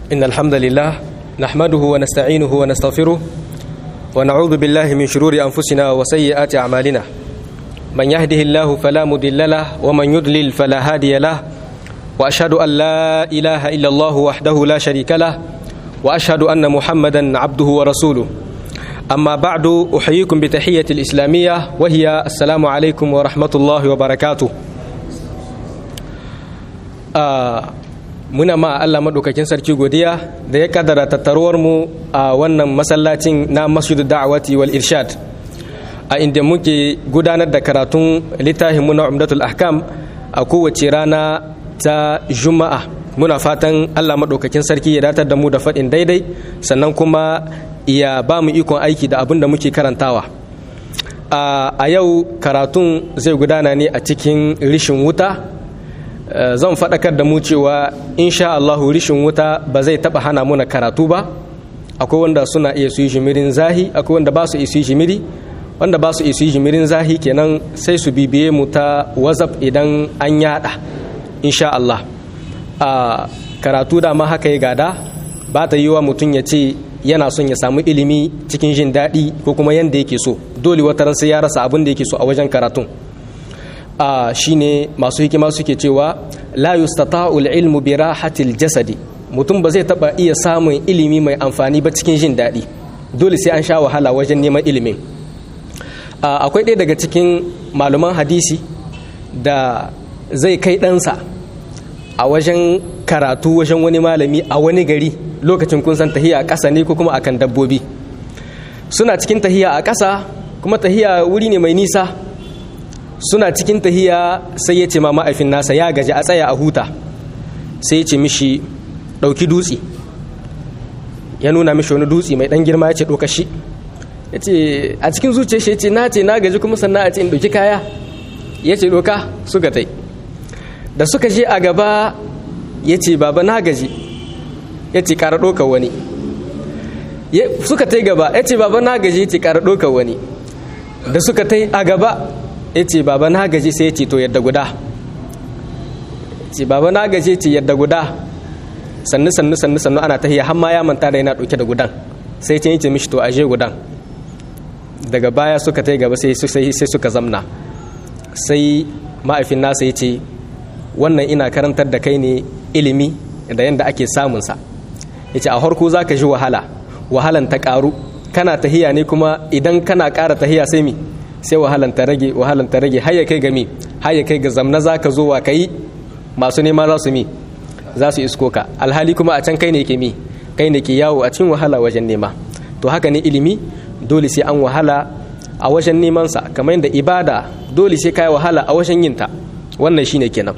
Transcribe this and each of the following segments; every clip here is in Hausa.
إن الحمد لله نحمده ونستعينه ونستغفره ونعوذ بالله من شرور أنفسنا وسيئات أعمالنا من يهده الله فلا مضل له ومن يضلل فلا هادي له وأشهد أن لا إله إلا الله وحده لا شريك له وأشهد أن محمدا عبده ورسوله أما بعد أحييكم بتحية الإسلامية وهي السلام عليكم ورحمة الله وبركاته آه muna ma Allah maɗaukakin sarki godiya da ya kaddara tattaruwar mu a wannan masallacin na masjidu da'awati wal irshad a inda muke gudanar da karatun littafin mu na umdatul ahkam a kowace rana ta juma'a muna fatan Allah maɗaukakin sarki ya datar da mu da faɗin daidai sannan kuma ya ba mu ikon aiki da abin da muke karantawa a yau karatun zai gudana ne a cikin rishin wuta zan faɗakar da mu cewa insha Allahu rishin wuta ba zai taɓa hana muna karatu ba akwai wanda suna iya su yi jimirin zahi akwai wanda ba su iya su yi jimiri wanda ba su iya su yi jimirin zahi kenan sai su bibiye mu ta whatsapp idan an yada insha Allah a karatu da ma haka ya gada ba ta yi wa mutum ya ce yana son ya samu ilimi cikin jin daɗi ko kuma yanda yake so dole wataran sai ya rasa abin da yake so a wajen karatun a shine masu hikima suke cewa la yustata'u ilmu bi rahatil jasadi mutum ba zai taba iya samun ilimi mai amfani ba cikin jin daɗi dole sai an sha wahala wajen neman ilimin akwai ɗaya daga cikin malaman hadisi da zai kai ɗansa a wajen karatu wajen wani malami a wani gari lokacin kun san tahiya a ƙasa ne ko kuma akan dabbobi suna cikin tahiya a ƙasa kuma tahiya wuri ne mai nisa suna cikin tahiya sai ya ce ma ma'aifin nasa ya gaji a tsaya a huta sai ya ce mishi ɗauki dutse ya nuna mishi wani dutse mai ɗan girma ya ce ɗauka shi ya ce a cikin zuciya shi ya ce na ce na gaji kuma sannan a ce in ɗauki kaya ya ce ɗauka suka tai da suka je a gaba ya ce baba na gaji ya ce ƙara ɗauka wani suka tai gaba ya ce baba na gaji ya ce ƙara ɗauka wani da suka tai a gaba ya ce baba na gaji sai ya ce to yadda guda ce baba na gaji ce yadda guda sannu sannu sannu sannu ana tahiya har ma ya manta da yana dauke da gudan sai ce yace mishi to aje gudan daga baya suka tai gaba sai sai suka zamna sai ma'aifin nasa ya ce wannan ina karantar da kai ne ilimi da yanda ake samun sa yace a harko zaka ji wahala wahalan ta karu kana tahiya ne kuma idan kana ƙara tahiya sai mi sai wahalan ta rage wahalan ta rage har ya kai ga mi har ya kai ga zamna zaka zo wa kai masu nema za su mi za su isko ka alhali kuma a can kai ne ke mi kai ne ke yawo a cikin wahala wajen nema to haka ne ilimi dole sai an wahala a wajen neman sa kamar yadda ibada dole sai kai wahala a wajen yin ta wannan shine kenan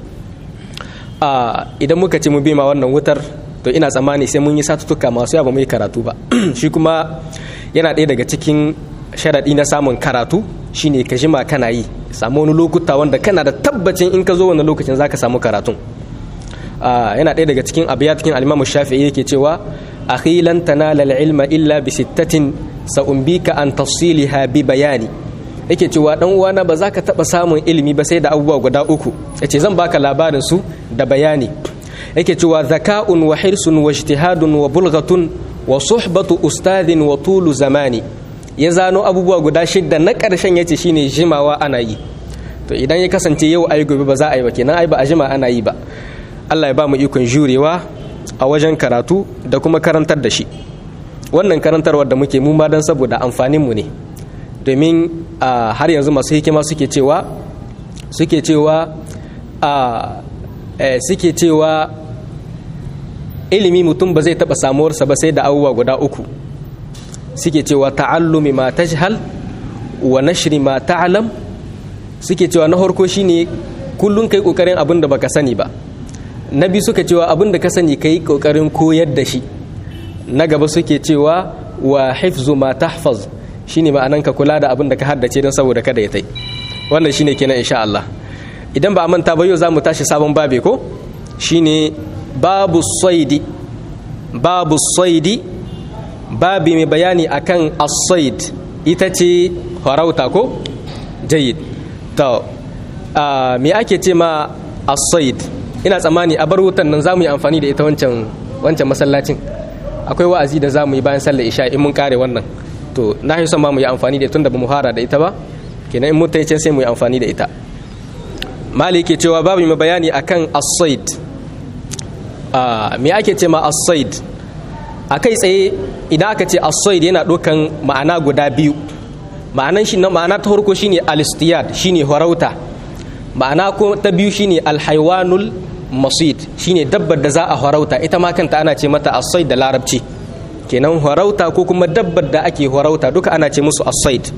a idan muka ci mu bima wannan wutar to ina tsammani sai mun yi satutuka masu yawa mu yi karatu ba shi kuma yana ɗaya daga cikin sharaɗi na samun karatu shine ka jima kana yi samu wani lokuta wanda kana da tabbacin in ka zo wani lokacin zaka samu karatun yana ɗaya daga cikin abiya cikin alimamu shafi'i yake cewa akhi lan tanala ilma illa bi sittatin sa'umbika an tafsiliha bi bayani yake cewa dan uwana ba za ka taɓa samun ilimi ba sai da abubuwa guda uku yace zan baka labarin su da bayani yake cewa zaka'un wa hirsun wa ijtihadun wa bulghatun wa suhbatu ustadin wa tulu zamani ya zano abubuwa guda shidda na ƙarshen ya ce shine jimawa ana yi to idan ya kasance yau ayi gobe ba za a yi ba kenan ai ba a jima ana yi ba Allah ya ba mu ikon jurewa a wajen karatu da kuma karantar da shi wannan karantarwar da muke mu ma dan saboda amfanin mu ne domin har yanzu masu hikima suke cewa suke cewa suke cewa ilimi mutum ba zai taɓa samuwarsa ba sai da abubuwa guda uku suke cewa ta'allumi ma tajhal wa nashri ma ta'lam suke cewa na farko shine kullun kai kokarin abin da baka sani ba na biyu suka cewa abin da ka sani kai kokarin koyar da shi na gaba suke cewa wa hifzu ma tahfaz shine ma'anan ka kula da abin da ka haddace don saboda kada ya tai wannan shine kenan insha Allah idan ba a manta ba yau zamu tashi sabon babe ko shine babu saidi babu saidi babi mai bayani akan as-said ita ce farauta ko jayyid to me ake ce ma as-said ina tsammani a bar wutan nan zamu yi amfani da ita wancan wancan masallacin akwai wa'azi da za mu yi bayan sallar isha in mun kare wannan to na yi son ma mu yi amfani da tun da ba mu fara da ita ba kenan in mun ta sai mu yi amfani da ita mali ke cewa babu mai bayani akan as-said me ake ce ma as-said a kai tsaye idan aka ce as-said yana ɗaukan ma'ana guda biyu ma'anan shi na ma'ana ta farko shine al-istiyad shine harauta ma'ana ko ta biyu shine al-haywanul masid shine dabbar da za a harauta ita ma kanta ana ce mata as-said da larabci kenan harauta ko kuma dabbar da ake harauta duka ana ce musu as-said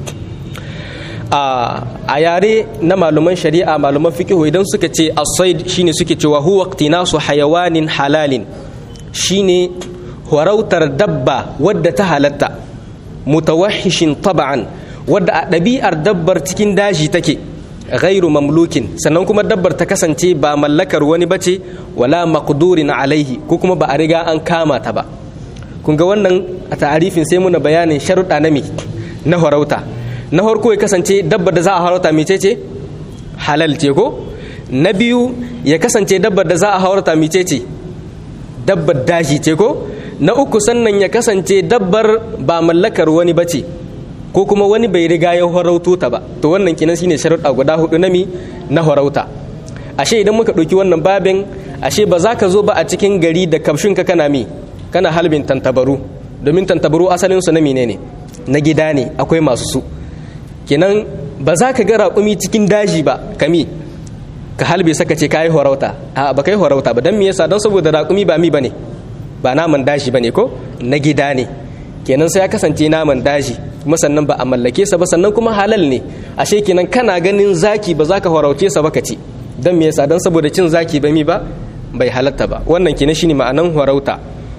a yare na malaman shari'a malaman fiqh idan suka ce as-said shine suke cewa huwa iqtinasu hayawanin halalin shine harautar dabba wadda ta halatta mutawahhishin taba'an wadda a ɗabi'ar dabbar cikin daji take ghairu mamlukin sannan kuma dabbar ta kasance ba mallakar wani bace wala maqdurin alaihi ko kuma ba a riga an kama ta ba kun ga wannan a ta'arifin sai muna bayanin sharuɗa na mi na harauta na farko ya kasance dabbar da za a harauta mece ce halal ce ko na biyu ya kasance dabbar da za a harauta mece ce dabbar daji ce ko na uku sannan ya kasance dabbar ba mallakar wani bace ko kuma wani bai riga ya harauto ta ba to wannan kinan shine sharuɗa guda hudu na mi na harauta ashe idan muka ɗauki wannan babin ashe ba za ka zo ba a cikin gari da kamshin ka kana mi kana halbin tantabaru domin tantabaru asalin su na menene na gida ne akwai masu su kenan ba za ka ga raƙumi cikin daji ba kami ka halbe saka ce kayi harauta a ba kai harauta ba don me yasa don saboda raƙumi ba mi bane ba naman daji bane ko na gida ne kenan sai ya kasance naman daji kuma sannan ba a mallake sa ba sannan kuma halal ne ashe kenan kana ganin zaki ba za ka farauce sa ba ka ci don me yasa don saboda cin zaki ba mi ba bai halatta ba wannan kenan shine ma'anan farauta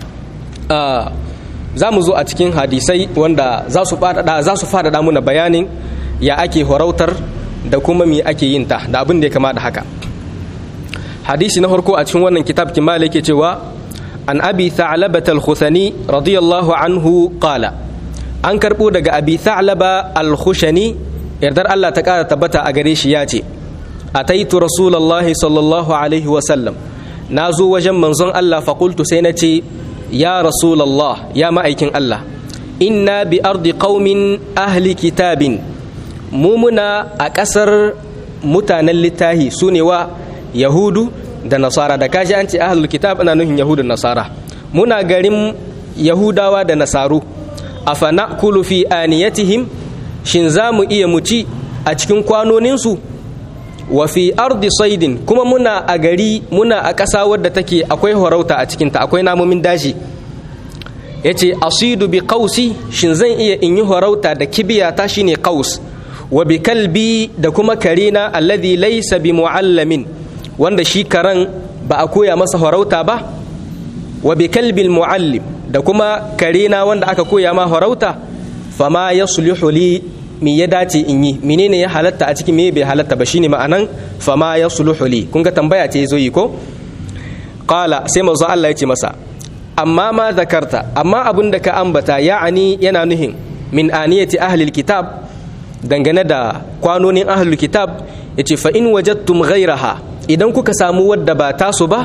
za mu zo a cikin hadisai wanda za su faɗaɗa za su faɗaɗa muna bayanin ya ake farautar da kuma me ake yin ta da abin da ya kama da haka hadisi na farko a cikin wannan kitab kimala yake cewa an abi tha'labat al-khuthani radiyallahu anhu qala an karbo daga abi tha'laba al-khushani yardar Allah ta kara tabbata a gare shi ya ce ataitu rasulullahi sallallahu alaihi wa sallam na zo wajen manzon Allah fa qultu sai na ce ya rasulullah ya ma'aikin Allah inna bi ardi qaumin ahli kitabin mu muna a ƙasar mutanen littahi su ne wa yahudu da nasara da kashi an ce ahlul kitab ana nuhin yahudu nasara muna garin yahudawa da nasaru afa na'kulu fi aniyatihim shin za mu iya muci a cikin kwanoninsu wa fi ardi saidin kuma muna a gari muna a ƙasa wadda take akwai horauta a cikinta akwai namomin daji ya ce asidu bi kausi shin zan iya in yi horauta da kibiyata shine kaus wa bi kalbi da kuma karina alladhi laysa bi muallamin wanda shi karan ba a koya masa farauta ba wa bi kalbil muallim da kuma karina wanda aka koya ma farauta fama yasluhu li me ya dace in yi menene ya halatta a cikin me bai halatta ba shine ma'anan fama yasluhu li kun ga tambaya ce zo yi ko qala sai manzo Allah ya ce masa amma ma zakarta amma abin da ka ambata ya'ani yana nuhin min aniyati ahli kitab dangane da kwanonin ahlul kitab yace fa in wajadtum ghayraha idan kuka samu wadda ba tasu ba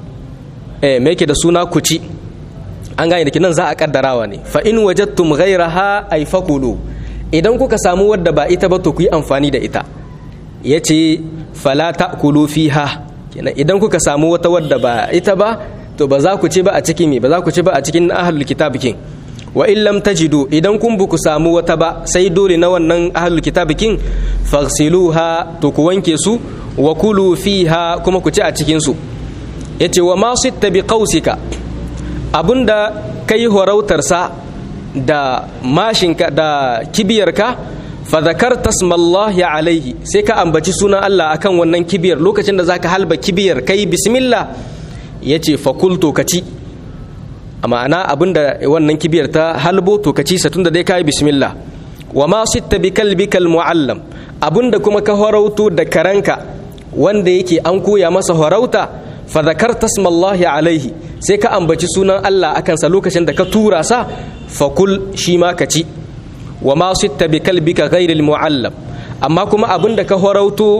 eh me yake da suna kuci an gane da kinan za a kaddarawa ne fa in wajadtum ghayraha ay fakulu idan kuka samu wadda ba ita ba to ku yi amfani da ita yace fala ta'kulu fiha kenan idan kuka samu wata wadda ba ita ba to ba za ku ci ba a cikin me ba za ku ci ba a cikin ahlul kitab kin wa in lam tajidu idan kun bu ku samu wata ba sai dole na wannan ahlul kitab kin faghsiluha to ku wanke su wa kulu fiha kuma ku ci a cikin su yace wa ma sitta bi qausika abunda kai horautar sa da mashinka da kibiyarka fa zakarta smallahi alaihi sai ka ambaci sunan Allah akan wannan kibiyar lokacin da zaka halba kibiyar kai bismillah yace fa kultu ka ci a ma'ana abinda wannan kibiyar ta halbo to ka ci sa tunda dai kai bismillah wa ma sitta bi kalbikal muallam abinda kuma ka horauto da karanka wanda yake an koya masa horauta fa zakarta smallahi alaihi sai ka ambaci sunan Allah akan sa lokacin da ka tura sa fa kul shi ma ka ci wa ma sitta bi kalbika ghairil muallam amma kuma abinda ka horauto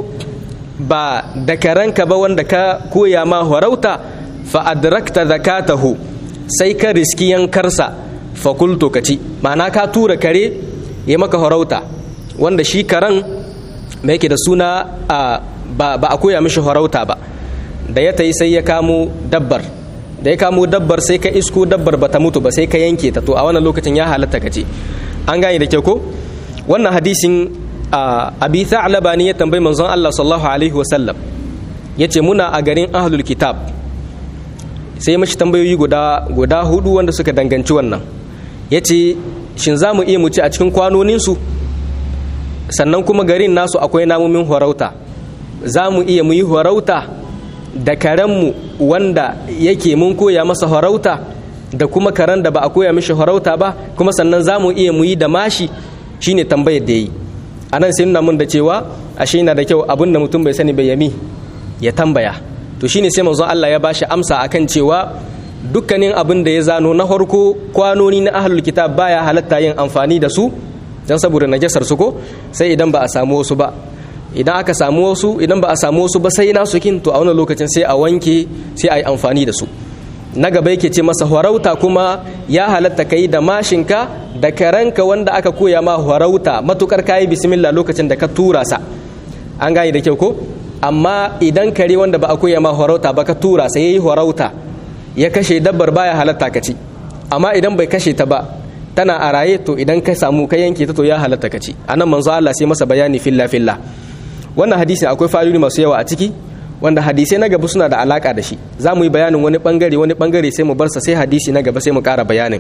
ba da karanka ba wanda ka koya ma horauta fa adrakta zakatahu sai ka riski yankarsa fakulto ka ci ma'ana ka tura kare ya maka farauta wanda shi karen mai yake da suna ba a koya mishi farauta ba da ya tayi sai ya kamo dabbar da ya kamo dabbar sai ka isko dabbar ba ta mutu ba sai ka yanke ta to a wannan lokacin ya halatta ka ce an gane da kyau ko wannan hadisin abi tha'laba ne ya tambayi manzon Allah sallallahu alaihi wasallam yace muna a garin ahlul kitab sai mashi tambayoyi guda guda hudu wanda suka danganci wannan yace shin za mu iya mu ci a cikin kwanonin su sannan kuma garin nasu akwai namomin horauta za mu iya mu yi horauta da karenmu wanda yake mun koya masa horauta da kuma karen da ba a koya mishi horauta ba kuma sannan za mu iya mu yi da mashi shine tambayar da ya yi a nan sai nuna mun da cewa ashe yana da kyau abin da mutum bai sani bai yami ya tambaya to shine sai manzon Allah ya bashi amsa akan cewa dukkanin abin da ya zano na farko kwanoni na ahlul kitab baya halatta yin amfani da su dan saboda najasar su ko sai idan ba a samu wasu ba idan aka samu wasu idan ba a samu wasu ba sai nasu kin to a wannan lokacin sai a wanke sai a yi amfani da su na gaba yake ce masa horauta kuma ya halatta kai da mashinka da karanka wanda aka koya ma horauta matukar kayi bismillah lokacin da ka tura sa an gane da kyau ko amma idan kare wanda ba a koya ma horauta ba ka tura sa yayi horauta ya kashe dabbar baya halatta ka ci amma idan bai kashe ta ba tana a raye to idan ka samu ka yanke ta to ya halatta ka ci anan manzo Allah sai masa bayani filla filla wannan hadisi akwai fa'idodi masu yawa a ciki wanda hadisai na gaba suna da alaka da shi za mu yi bayanin wani bangare wani bangare sai mu bar sa sai hadisi na gaba sai mu ƙara bayanin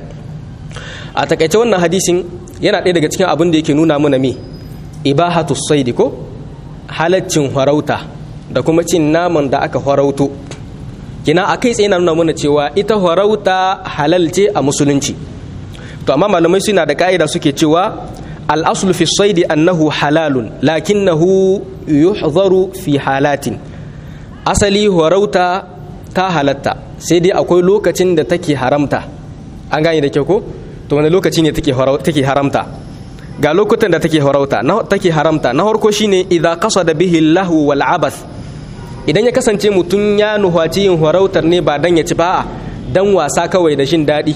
a takaice wannan hadisin yana ɗaya daga cikin abin da yake nuna mana me ibahatu saidi ko halaccin farauta da kuma cin naman da aka farauto kina a kai tsaye na nuna mana cewa ita farauta halal ce a musulunci to amma malamai suna da ka'ida suke cewa al-aslu fi saidi annahu halalun lakinnahu yuhzaru fi halatin asali horauta ta halatta sai dai akwai lokacin da take haramta an gane da kyau ko to wani lokaci ne take haramta ga lokutan da take horauta na take haramta na harko shine idza qasada bihi lahu wal abath idan ya kasance mutum ya nuhaci yin horautar ne ba dan ya ci ba dan wasa kawai da shin daɗi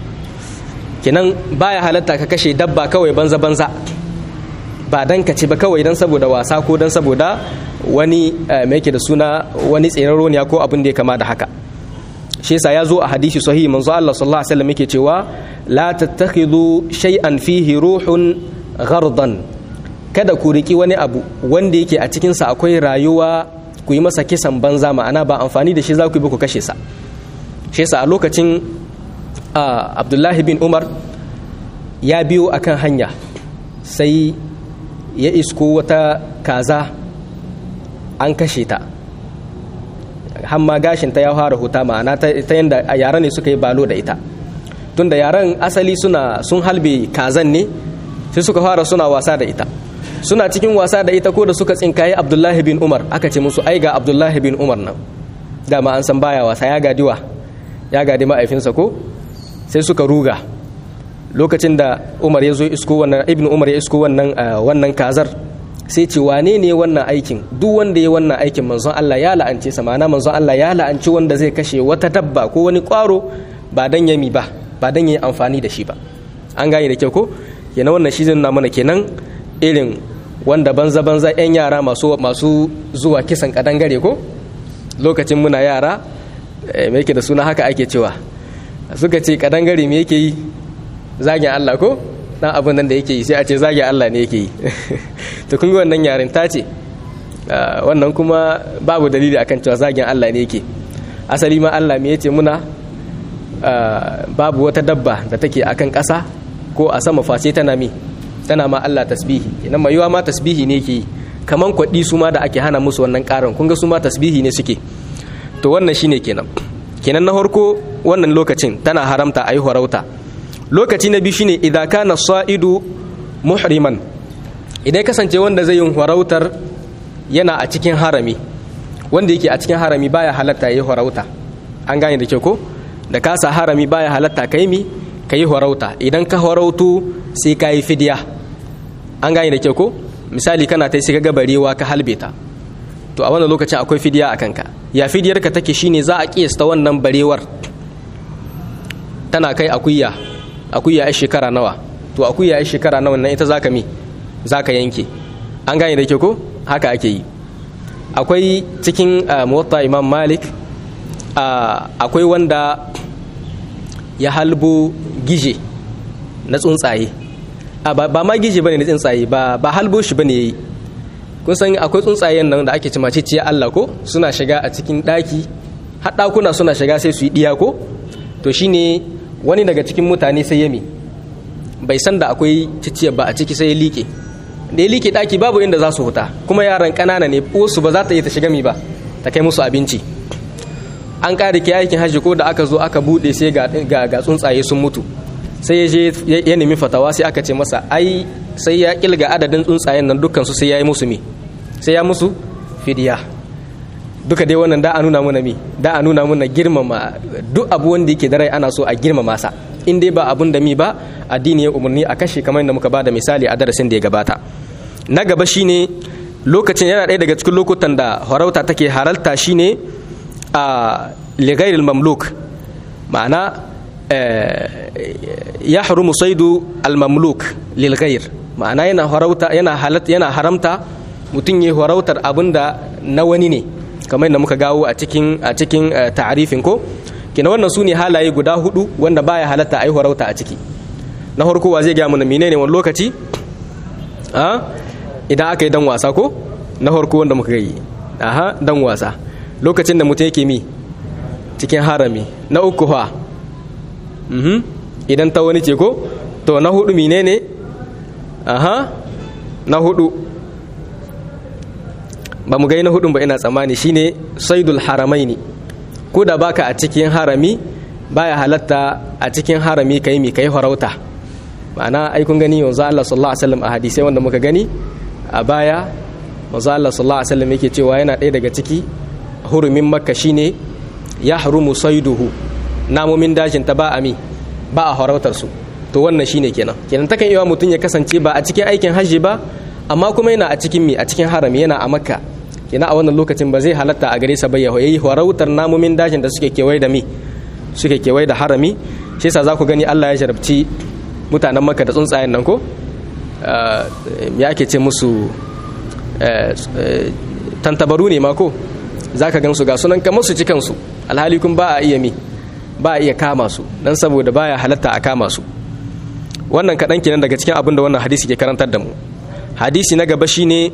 kenan baya halatta ka kashe dabba kawai banza banza ba dan ka ci ba kawai dan saboda wasa ko dan saboda wani mai yake da suna wani tseraro ne ko abin da ya kama da haka shi yasa ya zo a hadisi sahihi manzo Allah sallallahu alaihi wasallam yake cewa la tattakhidhu shay'an fihi ruhun ghardan kada ku riki wani abu wanda yake a cikin sa akwai rayuwa ku yi masa kisan banza ma'ana ba amfani da shi za ku yi ba ku kashe sa shi yasa a lokacin Abdullahi bin Umar ya biyo akan hanya sai ya isko wata kaza an kashe ta hamma gashinta ya fara huta ma'ana ta yadda yara ne suka yi balo da ita tunda yaran asali suna sun halbe kazan ne sai suka fara suna wasa da ita suna cikin wasa da ita ko da suka tsinkaye abdullahi bin umar aka ce musu ai ga abdullahi bin umar nan dama an san baya wasa ya gadiwa ya gadi ma'aifinsa ko sai suka ruga lokacin da umar ya zo isko wannan ibnu umar ya isko wannan wannan kazar sai ce wane ne wannan aikin duk wanda ya wannan aikin manzon Allah ya la'ance sa ma'ana manzon Allah ya la'anci wanda zai kashe wata dabba ko wani kwaro ba dan yami ba ba dan yayi amfani da shi ba an gane da kyau ko yana wannan shi zai nuna mana kenan irin wanda banza banza yan yara masu masu zuwa kisan kadangare ko lokacin muna yara me yake da suna haka ake cewa suka ce kadangare me yake yi zagin Allah ko dan abin nan da yake yi sai a ce zagi Allah ne yake yi to kun ga wannan yaren ta ce wannan kuma babu dalili akan cewa zagin Allah ne yake asali ma Allah me yace muna babu wata dabba da take akan ƙasa ko a sama face tana mi tana ma Allah tasbihi idan mai yiwa ma tasbihi ne yake yi kaman kwaɗi su ma da ake hana musu wannan ƙarin kun ga su ma tasbihi ne suke to wannan shine kenan kenan na farko wannan lokacin tana haramta a yi harauta lokaci na biyu shine idan kana sa'idu muhriman idan kasance wanda zai yin harautar yana a cikin harami wanda yake a cikin harami baya halatta yayi harauta an gane da kyau ko da kasa harami baya halatta kai mi kai harauta idan ka harautu sai ka yi fidiya an gane da kyau ko misali kana ta sai ka barewa ka halbe ta to a wannan lokacin akwai fidiya a kanka ya fidiyar ka take shine za a kiyasta wannan barewar tana kai akuya akuya ya shekara nawa to akuya ya shekara nawa nan ita zaka mi zaka yanke an gane da ke ko haka ake yi akwai cikin muwatta imam malik akwai wanda ya halbo gije na tsuntsaye ba ma gije bane na tsuntsaye ba ba halbo shi bane yayi kun san akwai tsuntsayen nan da ake cima ciciya Allah ko suna shiga a cikin daki har dakuna suna shiga sai su yi diya ko to shine wani daga cikin mutane sai yami bai san da akwai ciciya ba a ciki sai ya liƙe da ya liƙe daki babu inda za su huta kuma yaran ƙanana ne su ba za ta yi ta shiga mi ba ta kai musu abinci an ƙara ke aikin hajji ko da aka zo aka buɗe sai ga tsuntsaye sun mutu sai ya je ya nemi fatawa sai aka ce masa ai sai ya kilga adadin tsuntsayen nan dukkan su sai ya yi musu mi sai ya musu fidiya duka dai wannan da a nuna muna mi da a nuna muna girmama duk abu wanda yake da rai ana so a girmama sa in dai ba abun da mi ba addini ya umarni a kashe kamar yadda muka bada misali a darasin da ya gabata na gaba shine lokacin yana ɗaya daga cikin lokutan da harauta take haralta shine a ligairil mamluk ma'ana ya harumu saidu al-mamluk lil ma'ana yana harauta yana halatta yana haramta mutum ya harautar abinda na wani ne kamar yadda muka gawo a cikin a cikin ta'arifin ko kina wannan su ne halaye guda hudu wanda baya halatta a yi harauta a ciki na farko wa zai gaya mana menene wani lokaci a idan aka yi dan wasa ko na farko wanda muka yi aha dan wasa lokacin da mutum yake mi cikin harami na uku ha idan ta wani ce ko to na hudu menene aha na hudu ba mu gai na hudun ba ina tsammani shine saidul haramaini ko da baka a cikin harami baya halatta a cikin harami kai mi kai farauta ma'ana ai kun gani yanzu Allah sallallahu alaihi wasallam a hadisai wanda muka gani a baya manzo Allah sallallahu alaihi wasallam yake cewa yana ɗaya daga ciki hurumin makka shine ya harumu saiduhu namomin dajin ta ba ami ba a farautar su to wannan shine kenan kenan takan iya mutum ya kasance ba a cikin aikin hajji ba amma kuma yana a cikin mi a cikin harami yana a makka kenan a wannan lokacin ba zai halatta a gare sa ba ya yi farautar namomin dajin da suke kewaye da mi suke kewaye da harami shi yasa za ku gani Allah ya jarabci mutanen makka da tsuntsayen nan ko ya ake ce musu tantabaru ne ma ko za ka gansu ga sunan kamar su cikansu alhali kun ba a iya mi ba a iya kama su dan saboda baya halatta a kama su wannan kaɗan kenan daga cikin abin da wannan hadisi ke karantar da mu hadisi na gaba shine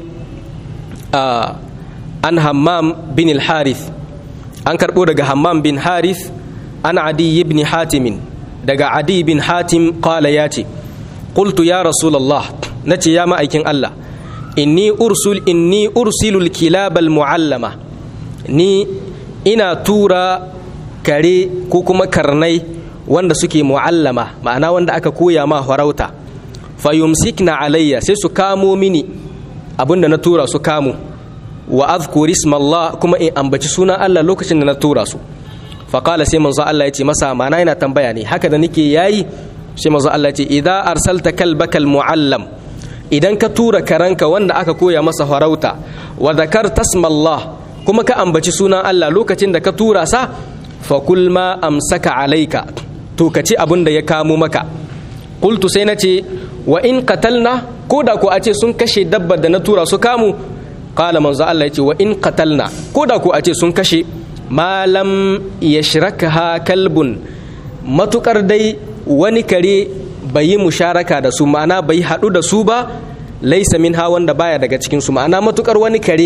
an hammam bin al-harith an karɓo daga hammam bin harith an adi ibn hatimin daga adi bin hatim qala ya ce qultu ya rasulullah nace ya ma'aikin Allah inni ursul inni ursilul kilabal muallama ni ina tura kare ko kuma karnai wanda suke mu'allama ma'ana wanda aka koya ma farauta fayumsikna alayya sai su kamo mini abinda na tura su kamo wa azkur ismallah kuma in ambaci sunan Allah lokacin da na tura su faqala sai manzo Allah ya ce masa ma'ana yana tambaya ne haka da nake yayi sai manzo Allah ya ce idza arsalta kalbakal muallam idan ka tura karanka wanda aka koya masa farauta wa zakarta ismallah kuma ka ambaci sunan Allah lokacin da ka tura sa fa kul ma amsaka alaika to ka ci abin da ya kamo maka qultu sai na ce wa in qatalna ko da ko a ce sun kashe dabbar da na tura su kamu qala manzo Allah ya ce wa in qatalna ko da ko a ce sun kashe malam yashrakaha kalbun matukar dai wani kare bai yi musharaka da su ma'ana bai haɗu da su ba laisa min ha wanda baya daga cikin su ma'ana matukar wani kare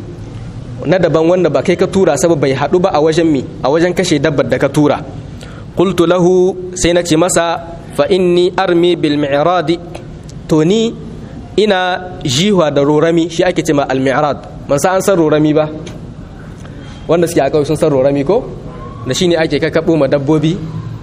na daban wanda ba kai ka tura saboda bai haɗu ba a wajen mi a wajen kashe dabbar da ka tura qultu lahu sai na ce masa fa inni armi bil mi'rad to ni ina jihwa da rorami shi ake ce ma al mi'rad man sa an san rorami ba wanda suke a kawai sun san rorami ko da shine ake kakkaɓo ma dabbobi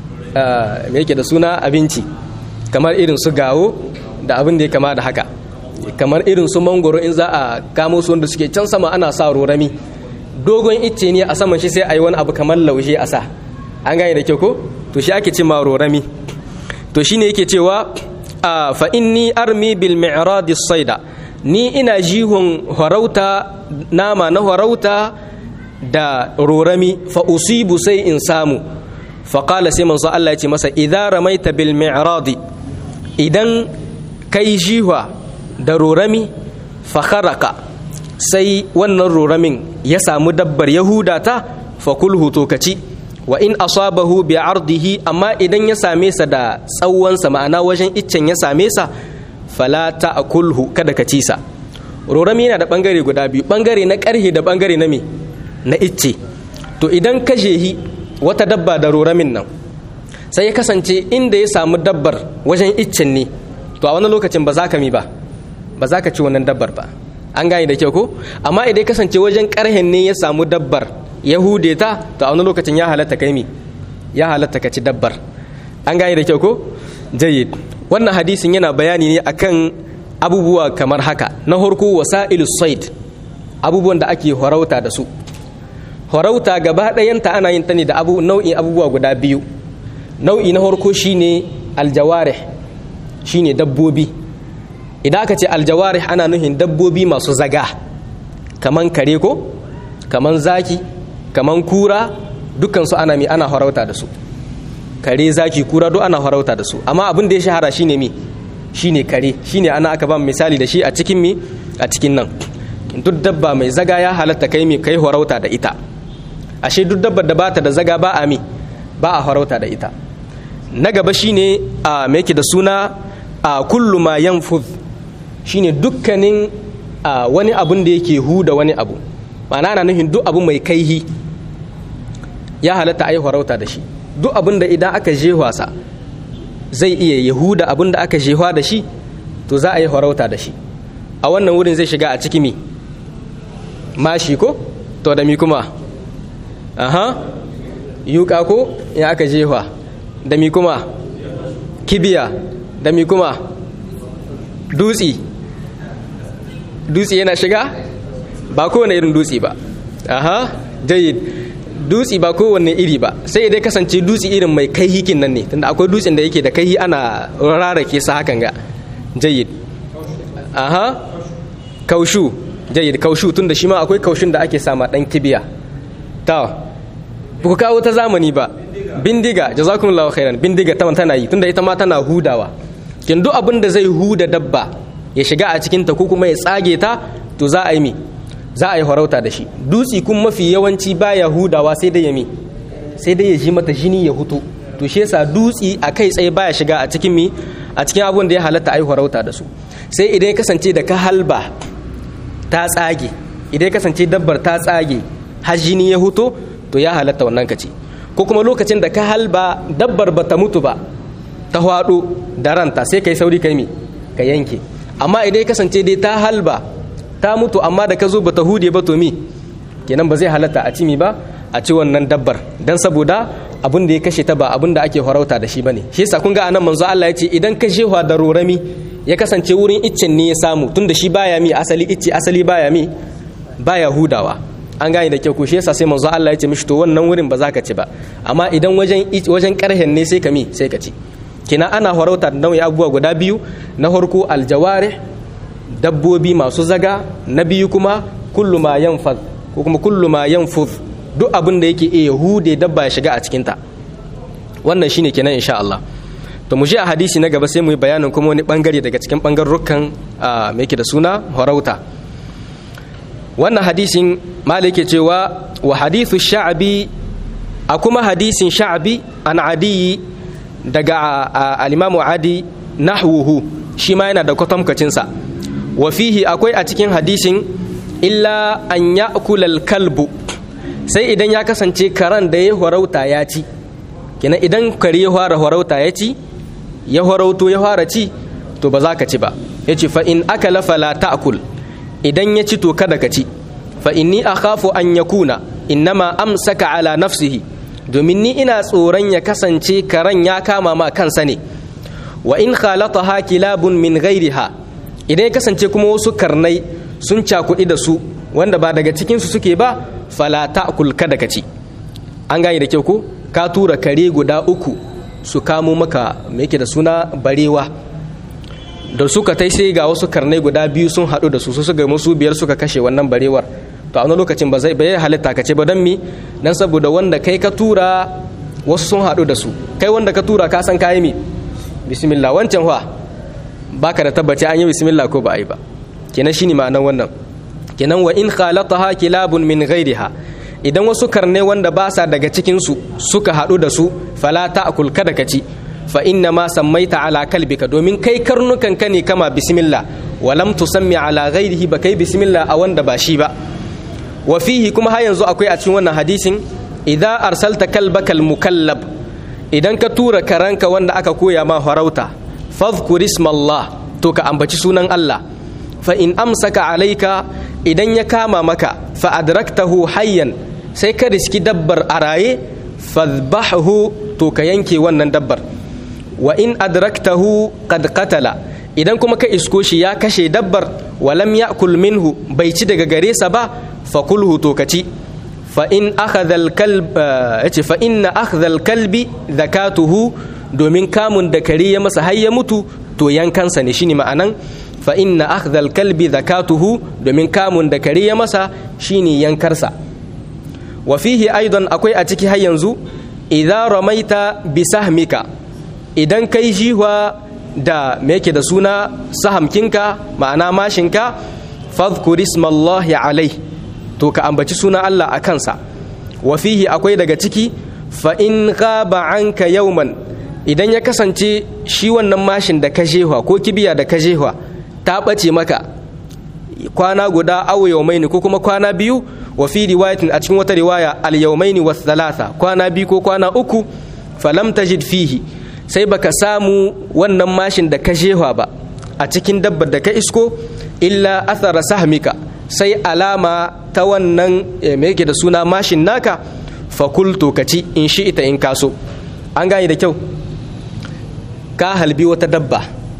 me yake da suna abinci kamar irin su gawo da abin da ya kama da haka kamar irin su mangoro in za a kamo su wanda suke can sama ana sa rorami dogon icce ne a saman shi sai a yi wani abu kamar laushe a sa an gane da kyau ko to shi ake ce ma rorami to shine yake cewa fa inni armi bil mi'rad saida ni ina jihun harauta nama na harauta da rorami fa usibu sai in samu faƙala sai manzo Allah ya ce masa idza ramaita bil mi'radi idan kai jihwa da rorami fakharaka sai wannan roramin ya samu dabbar yahuda ta fakulhu to kaci wa in asabahu bi ardihi amma idan ya same sa da tsawonsa ma'ana wajen iccen ya same sa fala ta'kulhu kada ka ci sa rorami yana da bangare guda biyu bangare na karhe da bangare na me na icce to idan ka jehi wata dabba da roramin nan sai ya kasance inda ya samu dabbar wajen iccen ne to a wani lokacin ba za ka mi ba ba za ka ci wannan dabbar ba an gane da kyau ko amma idan ya kasance wajen karhen ne ya samu dabbar ya hude ta to a wani lokacin ya halatta kai mi ya halatta ka ci dabbar an gane da kyau ko jayyid wannan hadisin yana bayani ne akan abubuwa kamar haka na harko wasa'ilus said abubuwan da ake horauta da su horauta gaba ɗayanta ana yin ta ne da abu nau'in abubuwa guda biyu nau'i na harko shine aljawarih shine dabbobi idan aka ce aljawarih ana nuhin dabbobi masu zaga kaman kare ko kaman zaki kaman kura dukansu ana mi ana horauta da su kare zaki kura duk ana horauta da su amma abin da ya shahara shine mi shine kare shine ana aka ba misali da shi a cikin mi a cikin nan duk dabba mai zaga ya halatta kai mi kai horauta da ita ashe duk dabbar da bata da zaga ba a mi ba a horauta da ita na gaba shine a me yake da suna a kullu ma yanfuz shine dukkanin wani abun da yake huda wani abu ma'ana ana nufin duk abu mai kaihi ya halatta a yi horauta da shi duk abin da idan aka jehwa sa zai iya yahuda abin da aka jehwa da shi to za a yi horauta da shi a wannan wurin zai shiga a ciki mi mashi ko to da mi kuma aha yuka ko ya aka jehwa da mi kuma kibiya da mi kuma dutsi dutsi yana shiga ba kowane irin dutsi ba aha jayyid dutsi ba kowanne iri ba sai dai kasance dutsi irin mai kai hikin nan ne tunda akwai dutsen da yake da kai ana rarrake sa hakan ga jayyid aha kaushu jayyid kaushu tunda shi ma akwai kaushun da ake sama dan kibiya ta ba ku kawo ta zamani ba bindiga jazakumullahu khairan bindiga ta tana yi tunda ita ma tana hudawa kin duk abin da zai huda dabba ya shiga a cikin ta ko kuma ya tsage ta to za a yi mi za a yi farauta da shi dutsi kun mafi yawanci baya hudawa sai dai ya mi sai dai ya ji mata jini ya hutu to shi yasa dutsi a kai tsaye baya shiga a cikin mi a cikin abun da ya halatta a yi farauta da su sai idan ya kasance da ka halba ta tsage idan ya kasance dabbar ta tsage har jini ya huto to ya halatta wannan kaci ko kuma lokacin da ka halba dabbar ba ta mutu ba ta hwado da ranta sai kai sauri kai mi ka yanke amma idan ya kasance dai ta halba ta mutu amma da ka zo bata hude ba to mi kenan ba zai halatta a ci mi ba a ci wannan dabbar dan saboda abin da ya kashe ta ba abin da ake farauta da shi bane shi yasa kun ga anan manzo Allah ya ce idan ka jehwa da rorami ya kasance wurin iccen ne ya samu tunda shi baya mi asali icce asali baya mi baya hudawa an gane da kyau ko shi yasa sai manzo Allah ya ce mishi to wannan wurin ba za ka ci ba amma idan wajen wajen karhen ne sai ka mi sai ka ci kina ana farauta da nau'i abubuwa guda biyu na farko aljawarih dabbobi masu zaga na biyu kuma kullu ma yanfaz ko kuma kullu ma yanfuz duk abin da yake iya hude dabba ya shiga a cikin ta wannan shine kenan insha Allah to mu je a hadisi na gaba sai mu yi bayanin kuma wani bangare daga cikin bangarrukan me yake da suna harauta wannan hadisin malik yake cewa wa hadithu sha'bi a kuma hadisin sha'bi an adiyi daga al-imamu adi nahwuhu shi ma yana da kwatamkacinsa wa fihi akwai a cikin hadisin illa an ya kalbu sai idan ya kasance karan da ya horauta ya ci kina idan kare ya fara horauta ya ci ya horauto ya fara ci to ba za ka ci ba ya ce fa'in aka lafala ta'akul idan ya ci to kada ka ci fa'in ni a khafu an ya kuna innama amsaka ala nafsihi domin ni ina tsoron ya kasance karen ya kama ma kansa ne wa in khalataha kilabun min ghairiha idan ya kasance kuma wasu karnai sun cakuɗi da su wanda ba daga cikinsu suke ba fala ta'kul kada ka ci an gane da kyau ko ka tura kare guda uku su kamo maka me yake da suna barewa da suka tai sai ga wasu karnai guda biyu sun haɗu da su su suka musu biyar suka kashe wannan barewar to a wani lokacin ba zai bai halitta ka ce ba don mi dan saboda wanda kai ka tura wasu sun haɗu da su kai wanda ka tura ka san kayi mi bismillah wancan wa baka da tabbaci an yi bismillah ko ba a yi ba kenan shine ma'anar wannan kenan wa in khalataha kilabun min ghairiha idan wasu karne wanda ba sa daga cikin su suka haɗu da su fala ta'kul kada ka ci fa inna ma sammaita ala kalbika domin kai karnukan ka ne kama bismillah wa lam tusammi ala ghairihi ba kai bismillah a wanda ba shi ba wa fihi kuma har yanzu akwai a cikin wannan hadisin idza arsalta kalbakal mukallab idan ka tura karanka wanda aka koya ma farauta fadhkur ismallah to ka ambaci sunan Allah fa in amsaka alaika idan ya kama maka fa adraktahu hayyan sai ka riski dabbar a raye fadhbahu to ka yanke wannan dabbar wa in adraktahu qad qatala idan kuma ka isko shi ya kashe dabbar walam ya'kul minhu bai ci daga gare sa ba fa kulhu to ka ci fa in akhadha al-kalb yace fa inna akhdha al-kalbi zakatuhu domin kamun da kare ya masa har ya mutu to yankansa ne shine ma'anan fa inna akhdha al-kalbi zakatuhu domin kamun da kare ya masa shine yankarsa wa fihi aidan akwai a ciki har yanzu idza ramaita bi sahmika idan kai jihwa da me yake da suna sahamkinka ma'ana mashinka fadhkur ismallahi alai to ka ambaci suna Allah a kansa wa fihi akwai daga ciki fa in ghaba anka yawman idan ya kasance shi wannan mashin da ka jehwa ko kibiya da ka jehwa ta ɓace maka kwana guda aw yawmaini ko kuma kwana biyu wa fi riwayatin a cikin wata riwaya al yawmaini was thalatha kwana biyu ko kwana uku falam tajid fihi sai baka samu wannan mashin da ka jehwa ba a cikin dabbar da ka isko illa athara sahmika sai alama ta wannan me yake da suna mashin naka fakultu ka ci in shi ita in kaso an gane da kyau ka halbi wata dabba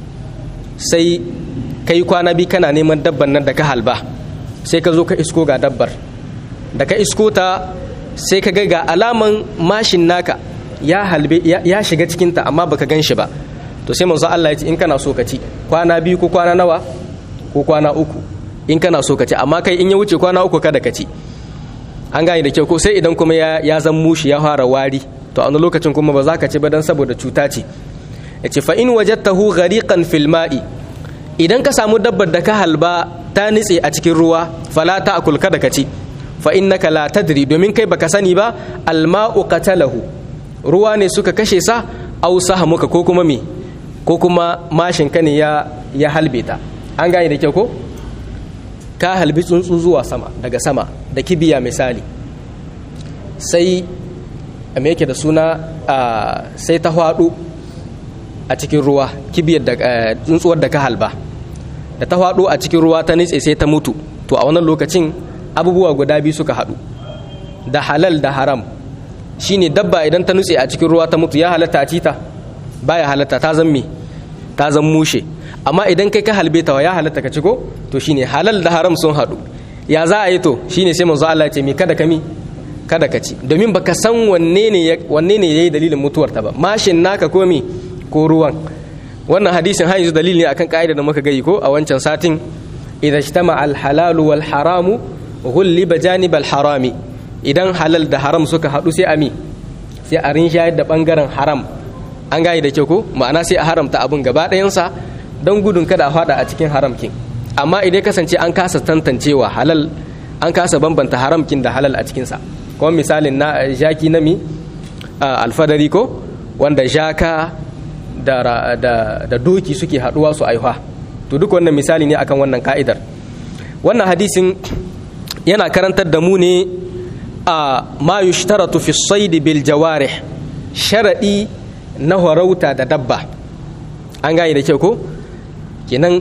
sai ka yi kwana bi kana neman dabban nan da ka halba sai ka zo ka isko ga dabbar da ka isko ta sai ka ga ga alaman mashin naka ya halbe ya shiga cikinta amma baka gan shi ba to sai manzo Allah ya ce in kana so ka ci kwana biyu ko kwana nawa ko kwana uku in kana so ka ci amma kai in ya wuce kwana uku kada ka ci an gane da kyau ko sai idan kuma ya ya zan mushi ya fara wari to a wani lokacin kuma ba za ka ci ba dan saboda cuta ce ya ce fa in wajadtahu ghariqan fil ma'i idan ka samu dabbar da ka halba ta nitse a cikin ruwa fala ta'kul kada ka ci fa innaka la tadri domin kai baka sani ba al ma'u qatalahu ruwa ne suka kashe sa aw sahamuka ko kuma me ko kuma mashin ka ne ya ya halbe ta an gane da kyau ko ka halbi tsuntsu zuwa sama daga sama da kibiya misali sai me yake da suna sai ta hwadu a cikin ruwa kibiyar da tsuntsuwar da ka halba da ta hwadu a cikin ruwa ta nitse sai ta mutu to a wannan lokacin abubuwa guda biyu suka haɗu da halal da haram shine dabba idan ta nutse a cikin ruwa ta mutu ya halatta a cita baya halatta ta zan me ta zan mushe amma idan kai ka halbe ta ya halatta ka ci ko to shine halal da haram sun haɗu ya za a yi to shine sai manzo Allah ya ce mi kada ka mi kada ka ci domin baka san wanne ne wanne ne yayi dalilin mutuwar ta ba mashin naka ko mi ko ruwan wannan hadisin har yanzu dalili ne akan ka'ida da muka gayi ko a wancan satin idza ijtama al halal wal haram ghulliba janib al harami idan halal da haram suka haɗu sai ami sai a rinshayar da bangaren haram an gayi da kyau ko ma'ana sai a haramta abin gaba ɗayansa don gudun kada a fada a cikin haramkin amma idan kasance an kasa tantancewa halal an kasa bambanta haramkin da halal a cikinsa kuma misalin na jaki na mi alfadari ko wanda jaka da, da, da doki suke haduwa su aihuwa to duk wannan misali ne akan wannan ka'idar wannan hadisin yana karantar da mu ne a ma yushtaratu fi saidi bil jawarih sharadi na horauta da dabba an gane da kyau ko kenan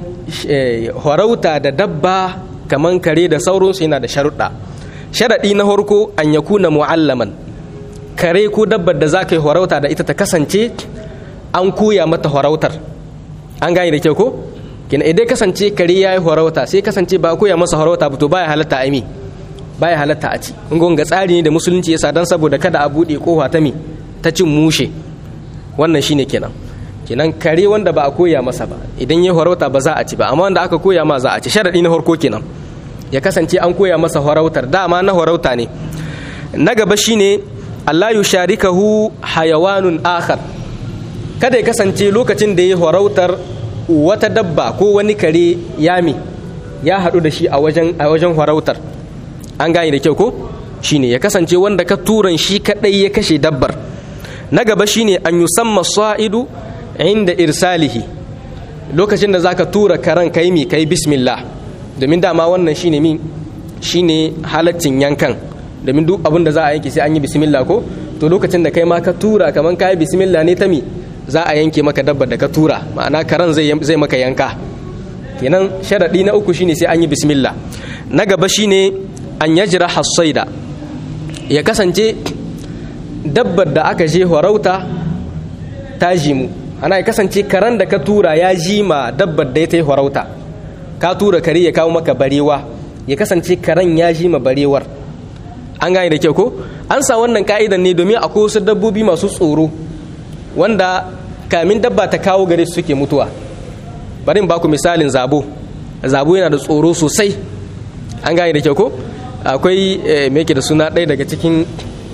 horauta da dabba kaman kare da sauransu yana da sharuɗa sharaɗi na harko an ya kuna mu'allaman kare ko dabbar da za ka yi horauta da ita ta kasance an koya mata horautar an gane da kyau ko kenan idan kasance kare ya yi horauta sai kasance ba a koya masa horauta ba to baya halatta a mi baya halatta a ci in ga tsari ne da musulunci yasa dan saboda kada a buɗe kofa ta mi ta cin mushe wannan shine kenan kenan kare wanda ba a koya masa ba idan ya horauta ba za a ci ba amma wanda aka koya ma za a ci sharadi na harko kenan ya kasance an koya masa horautar dama na horauta ne na gaba shine Allah yusharikahu hayawanun akhar kada ya kasance lokacin da ya horautar wata dabba ko wani kare yami ya haɗu da shi a wajen a wajen horautar an gane da kyau ko shine ya kasance wanda ka turan shi kadai ya kashe dabbar na gaba shine an yusamma sa'idu inda irsalihi lokacin da zaka tura karan kai mi kai bismillah domin dama wannan shine min shine halaccin yankan domin duk abin da za a yanke sai an yi bismillah ko to lokacin da kai ma ka tura kaman kai bismillah ne ta mi za a yanke maka dabbar da ka tura ma'ana karan zai zai maka yanka kenan sharadi na uku shine sai an yi bismillah na gaba shine an yajra hasaida ya kasance dabbar da aka je horauta ta jimu ana ya kasance karan da ka tura ya jima dabbar da ya ta yi horauta ka tura kare ya kawo maka barewa ya kasance karen ya jima barewar an gane da kyau ko an sa wannan ka'idan ne domin akwai wasu dabbobi masu tsoro wanda kamin dabba ta kawo gare su suke mutuwa bari in baku misalin zabo zabo yana da tsoro sosai an gane da kyau ko akwai me yake da suna ɗaya daga cikin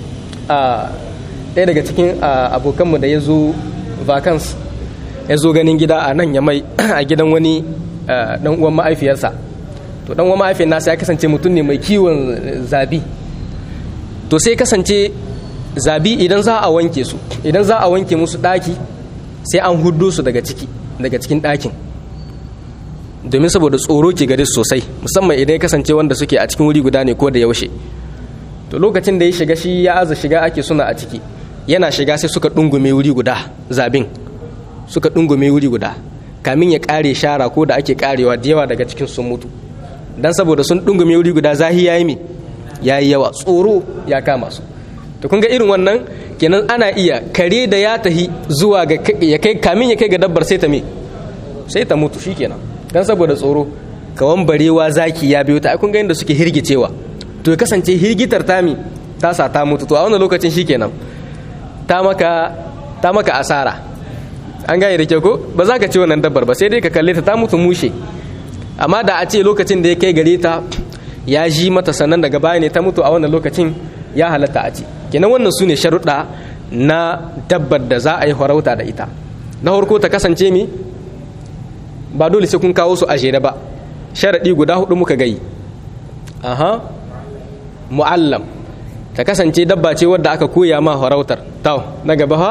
ɗaya daga cikin abokanmu da ya zo vacance ya zo ganin gida a nan ya mai a gidan wani dan uwan ma'aifiyarsa to dan uwan ma'aifiyar nasa ya kasance mutum ne mai kiwon zabi to sai kasance zabi idan za a wanke su idan za a wanke musu ɗaki sai an hudu su daga ciki daga cikin ɗakin domin saboda tsoro ke gare su sosai musamman idan ya kasance wanda suke a cikin wuri guda ne ko da yaushe to lokacin da ya shiga shi ya aza shiga ake suna a ciki yana shiga sai suka dungume wuri guda zabin suka dungume wuri guda kamin ya kare shara ko da ake karewa da yawa daga cikin sun mutu dan saboda sun dungume wuri guda zahi yayi mi yayi yawa tsoro ya kama su to kun ga irin wannan kenan ana iya kare da ya tahi zuwa ga ya kai kamin ya kai ga dabbar sai ta me sai ta mutu shikenan dan saboda tsoro kawan barewa zaki ya biyo ta kun ga inda suke hirgicewa to ya kasance hirgitar tami ta sa ta mutu to a wannan lokacin shikenan ta maka ta maka asara an gane da kyau ko ba za ka ci wannan dabbar ba sai dai ka kalle ta ta mutu mushe amma da a ce lokacin da ya kai gare ta ya ji mata sannan daga baya ne ta mutu a wannan lokacin ya halatta a ci kenan wannan su ne sharuɗa na dabbar da za a yi farauta da ita na farko ta kasance mi ba dole sai kun kawo su a jere ba sharaɗi guda hudu muka gai aha mu'allam ta kasance dabba ce wadda aka koya ma farautar tau na gaba ha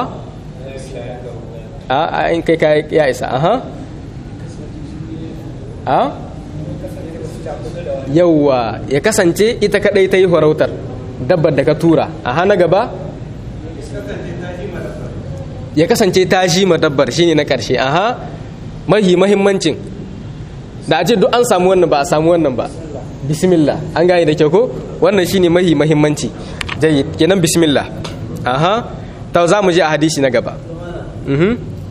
a in kai kai ya isa aha a yauwa ya kasance ita kadai ta yi farautar dabbar da ka tura aha na gaba ya kasance ta ji ma dabbar shine na karshe aha mahi mahimmancin da a ce duk an samu wannan ba a samu wannan ba bismillah an gane da kyau ko wannan shine mahi mahimmanci jayyid kenan bismillah aha ta za mu je a hadisi na gaba mhm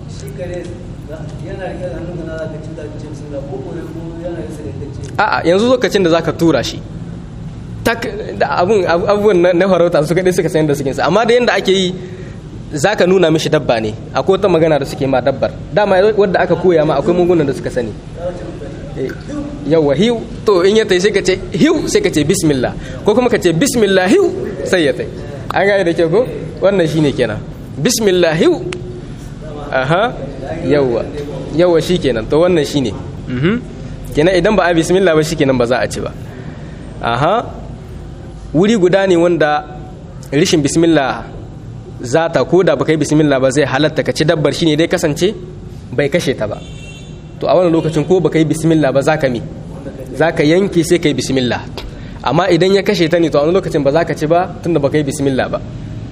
a'a yanzu lokacin da zaka tura shi abun abubuwan na farauta su kadai suka san da suke amma da yanda ake yi zaka nuna mishi dabba ne akwai wata magana da suke ma dabbar dama wadda aka koya ma akwai mugunan da suka sani yawa hiu to in ya tai sai ka ce hiu sai ka ce bismillah ko kuma ka ce bismillah hiu sai ya tai an gane da ke ko wannan shine kenan bismillah hiu aha yawa yawa shikenan to wannan shine mhm kenan idan ba a bismillah ba shikenan ba za a ci ba aha wuri guda ne wanda rishin bismillah za ta ko da baka yi bismillah ba zai halatta ka ci dabbar shine dai kasance bai kashe ta ba to a wannan lokacin ko baka yi bismillah ba za ka mi za ka yanke sai ka yi bismillah amma idan ya kashe ta ne to a wani lokacin ba za ka ci ba tunda baka yi bismillah ba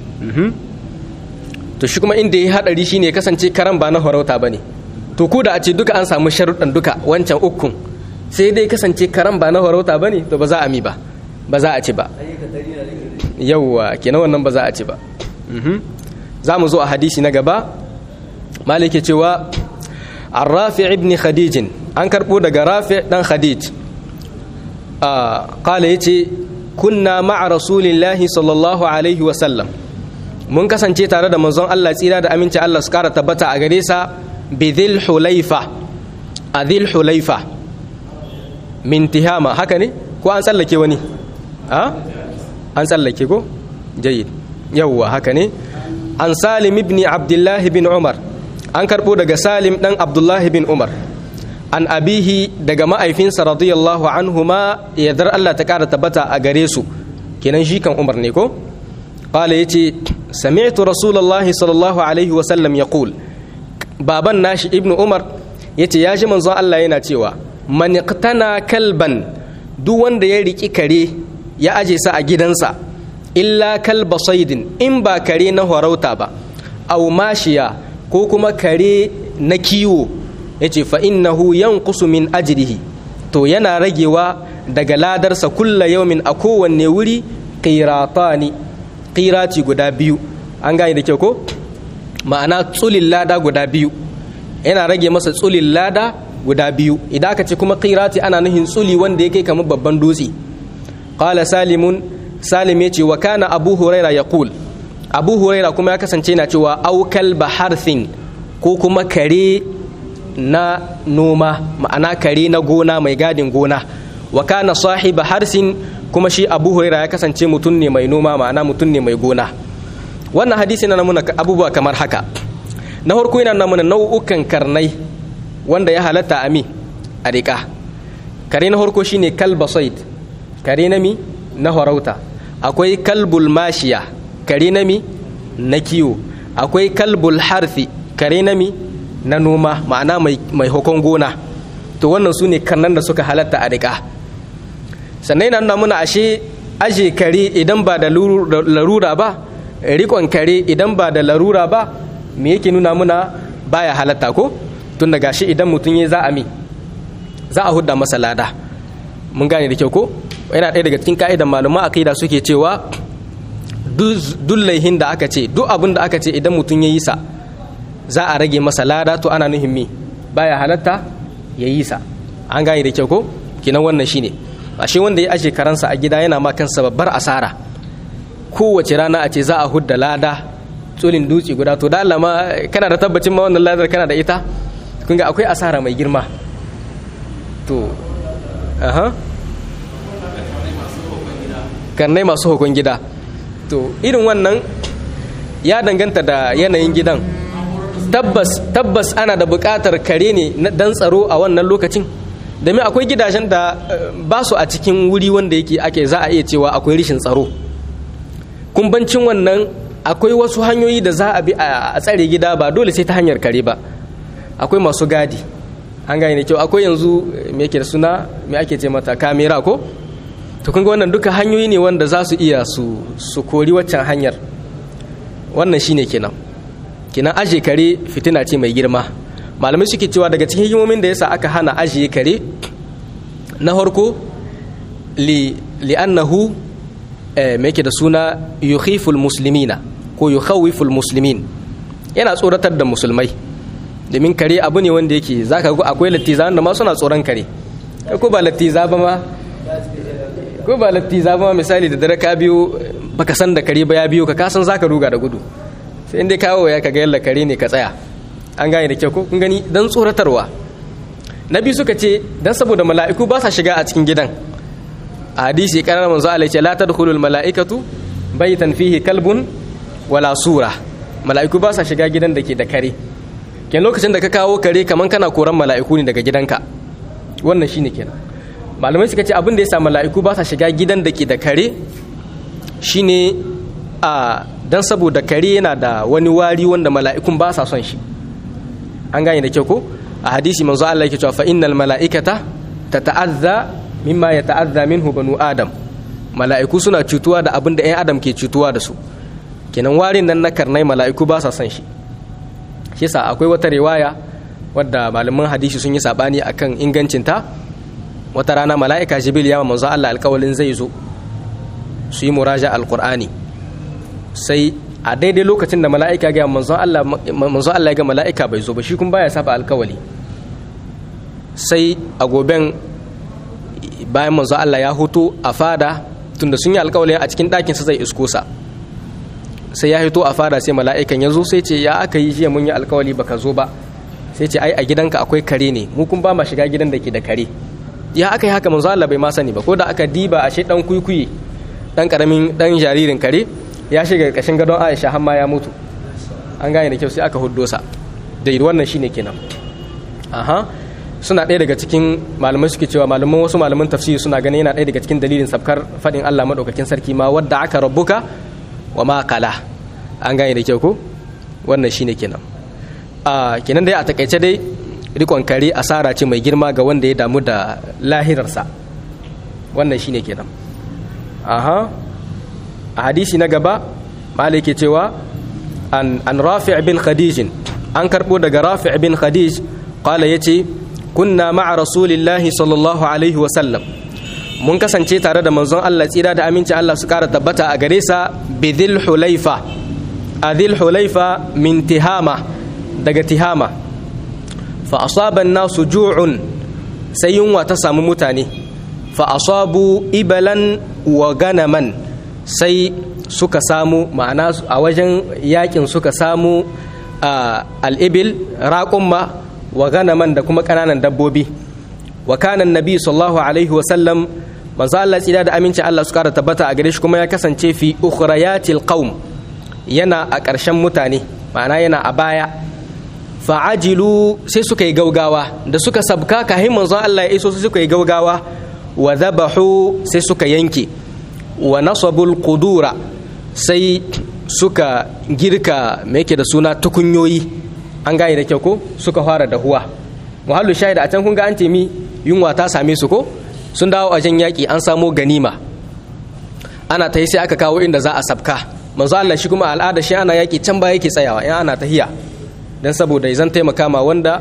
to shi kuma inda ya hadari shine ya kasance karan ba na farauta ba ne to ko da a ce duka an samu sharuɗan duka wancan ukun sai dai kasance karan ba na farauta ba ne to ba za a mi ba ba za a ci ba yauwa kenan wannan ba za a ci ba za mu zo a hadisi na gaba malike cewa an rafi ibn khadijin an karɓo daga rafi ɗan khadij ƙala ya ce kunna ma'a rasulillahi sallallahu alaihi wasallam mun kasance tare da manzon Allah tsira da aminci Allah su kara tabbata a gare sa bi dhil hulaifa a dhil hulaifa min tihama haka ne ko an tsallake wani a an tsallake ko jayyid yawwa haka ne an salim ibn abdullahi bin umar an karɓo daga salim ɗan abdullahi bin umar an abihi daga ma'aifinsa radiyallahu anhuma yardar Allah ta ƙara tabbata a gare su kenan shi kan umar ne ko qala yace sami'tu rasulullahi sallallahu alaihi wa sallam yaqul baban nashi ibnu umar yace ya ji manzon Allah yana cewa man iqtana kalban duk wanda ya riki kare ya aje sa a gidansa illa kalba saidin in ba kare na horauta ba aw mashiya ko kuma kare na kiwo yace fa innahu yanqusu min ajrihi to yana ragewa daga ladarsa kulla yaumin a kowanne wuri qiratani qirati guda biyu an gane da kyau ko ma'ana tsulin lada guda biyu yana rage masa tsulin lada guda biyu idan aka ce kuma qirati ana nuhin tsuli wanda yake kamar babban dutse qala salimun salim yace wa kana abu huraira yaqul abu huraira kuma ya kasance yana cewa aukal baharthin ko kuma kare na noma ma'ana kare na gona mai gadin gona wa kana sahiba harsin kuma shi abu huraira ya kasance mutum ne mai noma ma'ana mutum ne mai gona wannan hadisi na namuna abubuwa kamar haka na farko yana namuna nau'ukan karnai wanda ya halatta a mi a riƙa kare na farko shine kalba said kare na mi na farauta akwai kalbul mashiya kare na mi na kiwo akwai kalbul harfi kare na mi na noma ma'ana mai hukun gona to wannan su ne karnan da suka halatta a riƙa sannan yana nuna muna ashe aje kare idan ba da larura ba rikon kare idan ba da larura ba me yake nuna muna baya halatta ko tun da gashi idan mutum ya za a mi za a hudda masa lada mun gane da kyau ko yana ɗaya daga cikin ka'idan maluma akida suke cewa duk laihin da aka ce duk abin da aka ce idan mutum ya yi sa za a rage masa lada to ana nuhin mi baya halatta ya yi sa an gane da kyau ko kinan wannan shine ashe wanda ya ashe karansa a gida yana ma kansa babbar asara kowace rana a ce za a hudda lada tsulin dutse guda to da Allah ma kana da tabbacin ma wannan ladar kana da ita kun ga akwai asara mai girma to aha karnai masu hukun gida to irin wannan ya danganta da yanayin gidan tabbas tabbas ana da buƙatar kare ne dan tsaro a wannan lokacin domin akwai gidajen da ba su a cikin wuri wanda yake ake za a iya cewa akwai rishin tsaro kumbancin wannan akwai wasu hanyoyi da za a bi a tsare gida ba dole sai ta hanyar kare ba akwai masu gadi an gane da kyau akwai yanzu me yake da suna me ake ce mata kamera ko to kun ga wannan duka hanyoyi ne wanda za su iya su su kori waccan hanyar wannan shine kenan kenan aje kare fitina ce mai girma malamai suke cewa daga cikin hikimomin da yasa aka hana ajiye kare na farko li li'annahu eh, me yake da suna yukhiful muslimina ko yukhawiful muslimin yana tsoratar da musulmai domin kare abu ne wanda yake zaka ga akwai lattiza da ma suna tsoron kare ko ba lattiza ba ma ko ba lattiza ba ma misali da dare ka biyo baka san da kare ba ya biyo ka kasan zaka ruga da gudu sai inda kawo ya kaga yalla kare ne ka tsaya an gane da kyau ko kun gani dan tsoratarwa na biyu suka ce dan saboda mala'iku ba sa shiga a cikin gidan a hadisi karar manzo Allah ce la tadkhulul mala'ikatu baytan fihi kalbun wala sura mala'iku ba sa shiga gidan da ke da kare ken lokacin da ka kawo kare kaman kana koran mala'iku ne daga gidanka wannan shine kenan malamai suka ce abin da ya sa mala'iku ba sa shiga gidan da ke da kare shine a dan saboda kare yana da wani wari wanda mala'ikun ba sa son shi an gane da kyau ko a hadisi manzo Allah yake cewa fa innal mala'ikata tata'azza mimma yata'azza minhu banu adam mala'iku suna cutuwa da abin da ɗan adam ke cutuwa da su kenan warin nan na karnai mala'iku ba sa son shi shi yasa akwai wata riwaya wadda malaman hadisi sun yi sabani akan ingancinta wata rana mala'ika jibril ya manzo Allah alƙawalin zai zo su yi muraja alqur'ani sai a daidai lokacin da mala'ika ga manzon Allah manzon Allah ya ga mala'ika bai zo ba shi kun baya saba alkawali sai a goben bayan manzon Allah ya huto a fada tunda sun yi alkawali a cikin ɗakin sa zai isko sa sai ya hito a fada sai mala'ikan ya zo sai ce ya aka yi jiya mun yi alkawali baka zo ba sai ce ai a gidanka akwai kare ne mu kun ba ma shiga gidan da ke da kare ya aka yi haka manzon Allah bai ma sani ba ko da aka diba a shi dan kuikuyi dan karamin dan jaririn kare ya shiga ƙarƙashin gadon aisha har ma ya mutu an gane da kyau sai aka huddo sa da wannan shine kenan aha suna ɗaya daga cikin malamai suke cewa malaman wasu malaman tafsiri suna ganin yana ɗaya daga cikin dalilin sabkar faɗin Allah maɗaukakin sarki ma wadda aka rabbuka wa ma kala an gane da kyau ko wannan shine kenan a kenan dai a takaice dai rikon kare asara ce mai girma ga wanda ya damu da lahirarsa wannan shine kenan aha a hadisi na gaba malai ke cewa an an rafi' bin khadij an karbo daga rafi' bin khadij qala yace kunna ma'a rasulillahi sallallahu alaihi wa sallam mun kasance tare da manzon Allah tsira da aminci Allah su kara tabbata a gare sa bidhil hulaifa adhil hulaifa min tihama daga tihama fa asaba an-nasu ju'un sai yunwa ta samu mutane fa asabu ibalan wa ganaman sai suka samu ma'ana a wajen yakin suka samu al'ibil raƙumma wa ganaman da kuma ƙananan dabbobi wa kanan nabi sallallahu alaihi wasallam manzo Allah tsira da aminci Allah su ƙara tabbata a gare shi kuma ya kasance fi ukhrayatil qaum yana a ƙarshen mutane ma'ana yana a baya fa'ajilu sai suka yi gaugawa da suka sabka kahin manzo Allah ya iso sai suka yi gaugawa wa zabahu sai suka yanke wa nasabul qudura sai suka girka me yake da suna tukunyoyi an gane da kyau ko suka fara dahuwa muhallu shahida a can kun ga an ce mi yunwa ta same su ko sun dawo a jan yaƙi an samo ganima ana ta yi sai aka kawo inda za a sabka manzo Allah shi kuma al'ada shi ana yaƙi can ba yake tsayawa in ana tahiya dan saboda zan taimaka ma wanda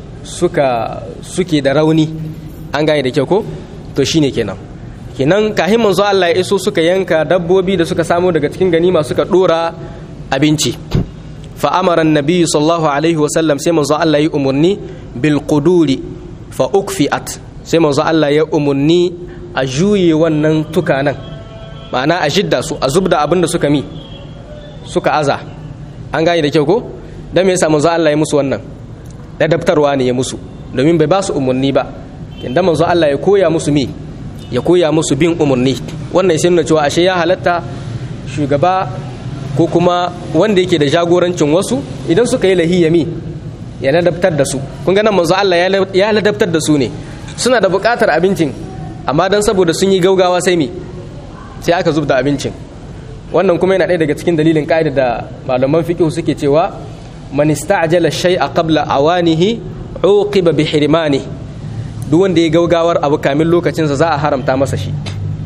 suka suke da rauni an gane da kyau ko to shine kenan kenan kahin manzo Allah ya iso suka yanka dabbobi da suka samu daga cikin ganima suka dora abinci fa amara annabi sallallahu alaihi wa sallam sai manzo Allah ya umurni bil quduri fa ukfiat sai manzo Allah ya umurni a juye wannan tukanan ma'ana a jidda su a zubda abin da suka mi suka aza an gane da kyau ko dan me yasa manzo Allah ya musu wannan ladabtarwa ne ya musu domin bai ba su umurni ba kinda manzo Allah ya koya musu mi ya koya musu bin umarni wannan sai nuna cewa ashe ya halatta shugaba ko kuma wanda yake da jagorancin wasu idan suka yi lahiyami ya ladabtar da su kun ga nan manzo Allah ya ladabtar da su ne suna da buƙatar abincin amma dan saboda sun yi gaugawa sai mi sai aka zubda abincin wannan kuma yana ɗaya daga cikin dalilin ƙa'ida da malaman fiqh suke cewa man ista'jala shay'a qabla awanihi uqiba bi hirmanihi duk wanda ya gaugawar abu kamin lokacinsa za a haramta masa shi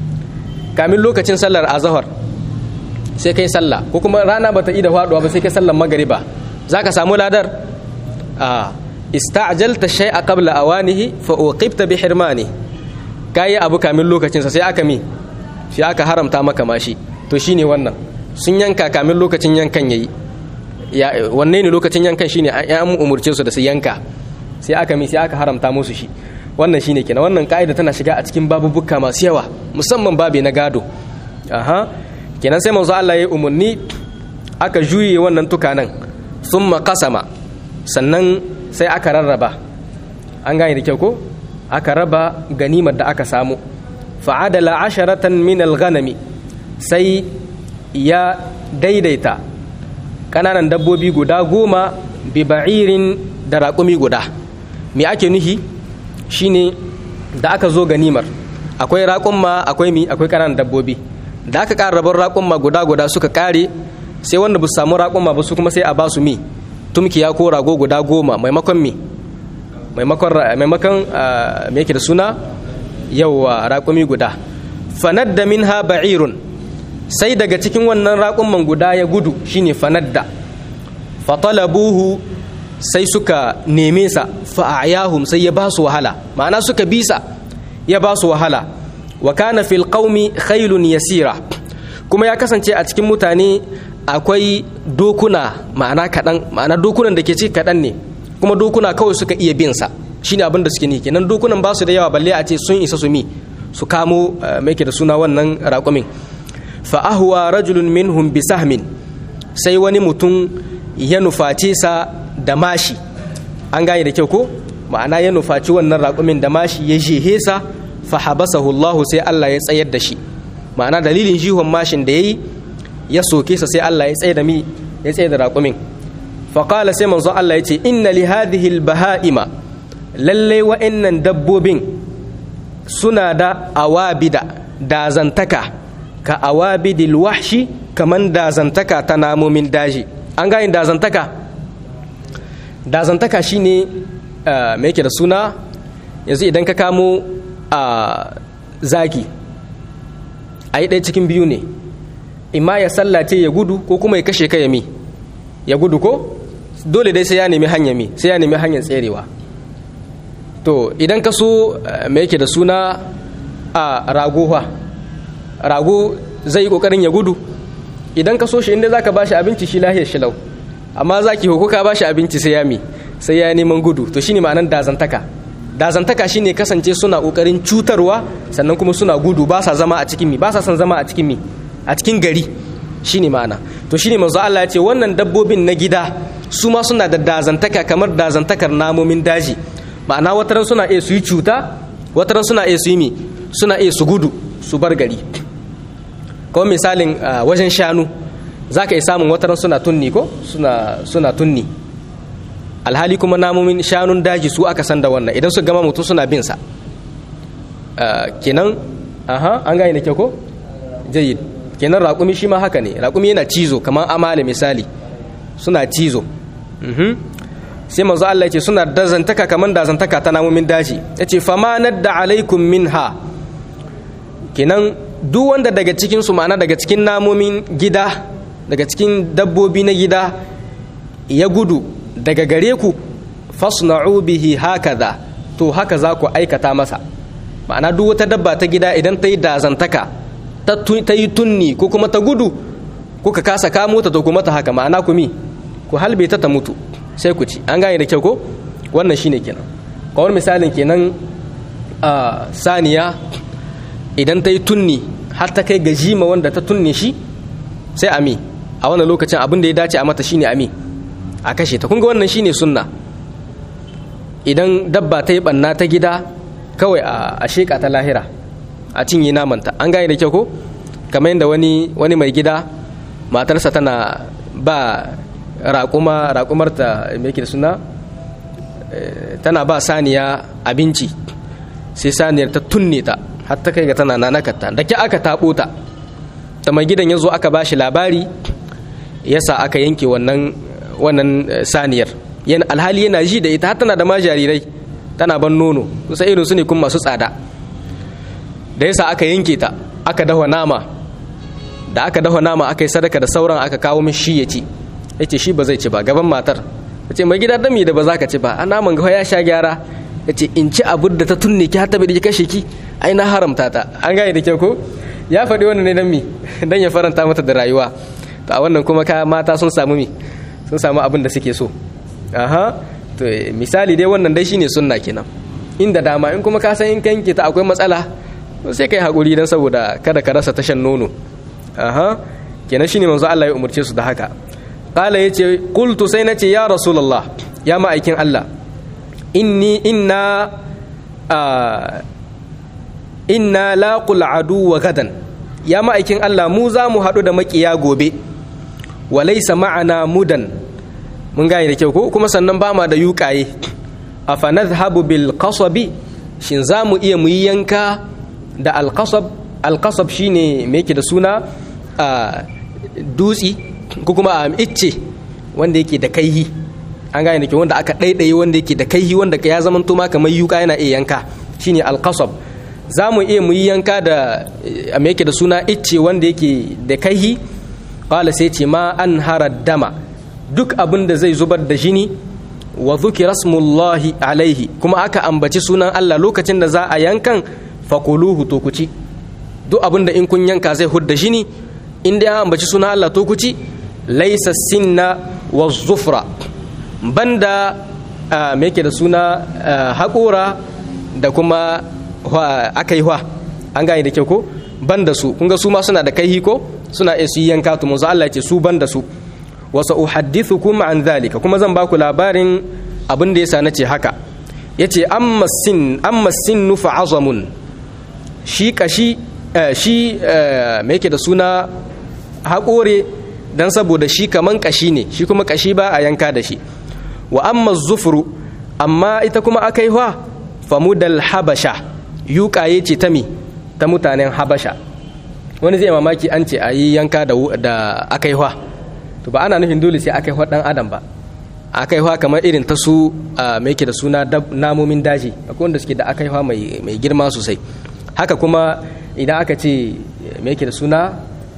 kamin lokacin sallar azahar sai kai sallah ko kuma rana bata ida faduwa ba sai kai sallar magariba zaka samu ladar a ista'jalta shay'a qabla awanihi fa uqibta bi hirmani kai abu kamin lokacinsa sai aka mi sai aka haramta maka mashi to shine wannan sun yanka kamin lokacin yankan yayi ya wanne ne lokacin yankan shine an umurce su da su yanka sai aka mi sai aka haramta musu shi wannan shine kenan wannan ka'ida tana shiga a cikin babubuka masu yawa musamman babe na gado aha kenan sai manzo Allah ya umarni aka juye wannan tukanan thumma qasama sannan sai aka rarraba an gane da kyau ko aka raba ganimar da aka samu fa'adala asharatan min al-ghanami sai ya daidaita kananan dabbobi guda goma bi ba'irin da raƙumi guda me ake nuhi shine da aka zo ganimar akwai raƙumma akwai mi akwai ƙananan dabbobi da aka ƙara rabar raƙumma guda guda suka ƙare sai wanda ba su samu raƙumma ba su kuma sai a ba su mi tumkiya ko rago guda goma maimakon mi maimakon maimakon me yake da suna yawa raƙumi guda fanadda minha ba'irun sai daga cikin wannan raƙumman guda ya gudu shine fanadda fatalabuhu sai suka neme sa fa'ayahum sai ya ba su wahala ma'ana suka bisa ya ba su wahala wa kana fil qaumi khailun yasira kuma ya kasance a cikin mutane akwai dokuna ma'ana kaɗan ma'ana dokunan da ke ci kaɗan ne kuma dokuna kawai suka iya bin sa shine abin da suke ni kenan dokunan ba su da yawa balle a ce sun isa su mi su kamo mai da suna wannan raƙumin fa ahwa rajulun minhum bi sahmin sai wani mutum ya nuface sa da mashi an gane da kyau ko ma'ana ya nufaci wannan raƙumin da mashi ya jehe sa fa habasahu Allah sai Allah ya tsayar da shi ma'ana dalilin jihon mashin da yayi ya soke sa sai Allah ya tsaye da mi ya tsaye da raƙumin faƙala sai manzon Allah ya ce inna li hadhihi baha'ima lalle wa'annan dabbobin suna da awabida dazantaka ka awabidil wahshi kaman dazantaka ta namomin daji an gane dazantaka dazantaka shine me yake da suna yanzu idan ka kamo a zaki a yi ɗaya cikin biyu ne imma ya sallace ya gudu ko kuma ya kashe ka ya mi ya gudu ko dole dai sai ya nemi hanya mi sai ya nemi hanyar tserewa to idan ka so me yake da suna a rago rago zai yi kokarin ya gudu idan ka so shi inda zaka bashi abinci shi lahiyar shi lau amma zaki hoko ka bashi abinci sai ya mi sai ya neman gudu to shine ma'anar dazantaka dazantaka shine kasance suna kokarin cutarwa sannan kuma suna gudu ba sa zama a cikin mi ba sa son zama a cikin mi a cikin gari shine ma'ana to shine manzo Allah ya ce wannan dabbobin na gida su ma suna da dazantaka kamar dazantakar namomin daji ma'ana wataran suna iya su yi cuta wataran suna iya su yi mi suna iya su gudu su bar gari kawai misalin wajen shanu za ka iya samun wataran suna tunni ko suna tunni alhali kuma namomin shanun daji su aka san da wannan idan su gama mutum suna bin sa kenan aha an gane da kyau ko jayyid kenan raƙumi shi ma haka ne raƙumi yana cizo kamar amale misali suna cizo sai manzo Allah ya ce suna dazantaka kamar dazantaka ta namomin daji ya ce fama nadda alaikum minha kenan duk wanda daga cikin su ma'ana daga cikin namomin gida daga cikin dabbobi na gida ya gudu daga gare ku fasna'u bihi hakaza to haka za ku aikata masa ma'ana duk wata dabba ta gida idan ta yi dazantaka ta yi tunni ko kuma ta gudu kuka kasa kamo ta to kuma ta haka ma'ana ku mi ku halbe ta ta mutu sai ku ci an gane da kyau ko wannan shine kenan kawar misalin kenan a saniya idan ta yi tunni har ta kai ga jima wanda ta tunne shi sai ami a wannan lokacin abin da ya dace a mata shine ami a kashe ta kunga wannan shine sunna idan dabba ta yi banna ta gida kawai a sheka ta lahira a cinye namanta an gane da kyau ko kamar yadda wani wani mai gida matarsa tana ba raƙuma raƙumarta mai da suna tana ba saniya abinci sai saniyar ta tunne ta har ta kai ga tana nanakata da ke aka taɓo ta ta mai gidan ya zo aka ba shi labari yasa aka yanke wannan wannan saniyar yana alhali yana ji da ita har tana da ma jarirai tana ban nono kusa irin su ne kuma masu tsada da yasa aka yanke ta aka dafa nama da aka dafa nama aka yi sadaka da sauran aka kawo min shi ya ci ya ce shi ba zai ci ba gaban matar ya ce mai gida dami da ba za ka ci ba a naman gawa ya sha gyara ya ce in ci abu da ta tunne ki har ta bai kashe ki ai na haramta ta an gane da kyau ko ya faɗi wannan ne dan mi dan ya faranta mata da rayuwa to a wannan kuma ka mata sun samu mi sun samu abin da suke so aha to misali dai wannan dai shine sunna kenan inda dama in kuma ka san in kanke ta akwai matsala sai kai hakuri dan saboda kada ka rasa tashan nono aha kenan shine manzo Allah ya umurce su da haka qala yace qultu sai nace ya rasulullah ya ma'aikin Allah inni inna inna laqul adu wa gadan ya ma'aikin Allah mu za mu haɗu da makiya gobe wa laysa ma'ana mudan mun gane da kyau ko kuma sannan ba ma da yuƙaye afa nadhhabu bil qasabi shin za mu iya mu yi yanka da alqasab alqasab shine me yake da suna dutsi ko kuma icce wanda yake da kaihi an gane da kyau wanda aka ɗaiɗaye wanda yake da kaihi wanda ya zama to ma kamar yuƙa yana iya yanka shine alqasab za mu iya mu yi yanka da me yake da suna icce wanda yake da kaihi qala sai ce ma an harar dama duk abin da zai zubar da jini wa dhukira smullahi alaihi kuma aka ambaci sunan Allah lokacin da za a yankan fakuluhu to ku ci duk abin da in kun yanka zai hudda jini in dai an ambaci sunan Allah to ku ci laysa sinna wa zufra banda me yake da suna haƙora da kuma aka yi hwa an gane da kyau ko banda su kun ga su ma suna da kaihi ko suna iya su yanka to manzo Allah ya ce su banda su wa sa'uhaddithukum an zalika kuma zan baku labarin abin da yasa nace haka yace amma sin amma sinnu fa azamun shi kashi shi me yake da suna haƙore dan saboda shi kaman kashi ne shi kuma kashi ba a yanka da shi wa amma zufuru amma ita kuma akaiwa famudal habasha yuƙaye ce ta mi ta mutanen habasha wani zai mamaki an ce a yi yanka da akaiwa to ba ana nufin dole sai akaiwa ɗan adam ba akaiwa kamar irin ta su mai ke da suna namomin daji akwai wanda suke da akaiwa mai girma sosai haka kuma idan aka ce mai ke da suna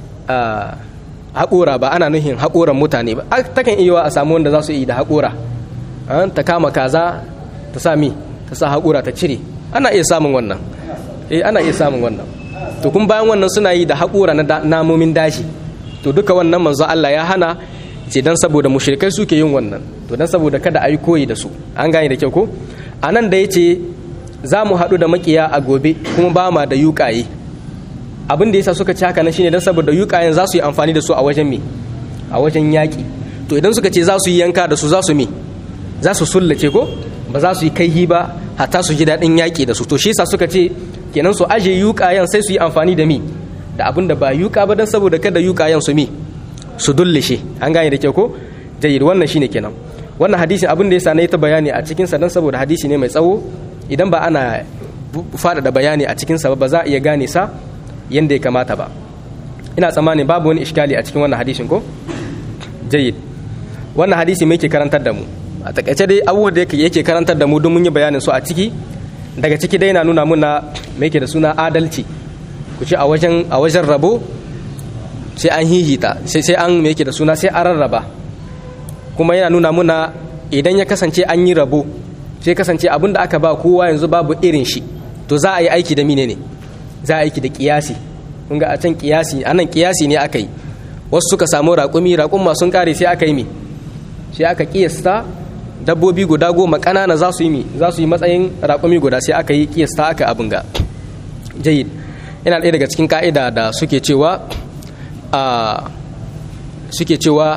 haƙora ba ana nufin haƙoran mutane ba takan iya a samu wanda za su yi da haƙora ta kama kaza ta sa mi ta sa haƙora ta cire ana iya samun wannan eh ana iya samun wannan to kun bayan wannan suna yi da haƙora na namomin daji to duka wannan manzo Allah ya hana ce dan saboda mushrikai suke yin wannan to dan saboda kada a yi koyi da su an gane da kyau ko a nan da ya ce za mu haɗu da makiya a gobe kuma ba ma da yuƙaye abin da yasa suka ci haka nan shine dan saboda yuƙayen za su yi amfani da su a wajen me a wajen yaƙi to idan suka ce za su yi yanka da su za su me za su sullace ko ba za su yi kaihi ba hatta su ji daɗin yaƙi da su to shi yasa suka ce kenan su aje yuƙayen sai su yi amfani da mi da abin da ba yuƙa ba dan saboda kada yuƙayen su mi su dullishe an gane da kyau ko jayyid wannan shine kenan wannan hadisin abin da yasa na yi ta bayani a cikin sa dan saboda hadisi ne mai tsawo idan ba ana faɗaɗa bayani a cikin sa ba za a iya gane sa yanda ya kamata ba ina tsammanin babu wani iskali a cikin wannan hadisin ko jayyid wannan hadisi mai ke karantar da mu a takaice dai abubuwan da yake karantar da mu don mun yi bayanin su a ciki daga ciki dai na nuna muna mai ke da suna adalci ku ce a wajen a wajen rabo sai an hihita sai an mai ke da suna sai an rarraba kuma yana nuna muna idan ya kasance an yi rabo sai kasance abin da aka ba kowa yanzu babu irin shi to za a yi aiki da mine ne za a aiki da kiyasi kun ga a can kiyasi anan kiyasi ne aka yi wasu suka samu raƙumi raƙumma sun kare sai aka yi mi sai aka kiyasta dabbobi guda goma ƙanana za su yi mi za su yi matsayin raƙumi guda sai aka yi kiyasta aka abin ga jayid yana ɗaya daga cikin ka'ida da suke cewa a suke cewa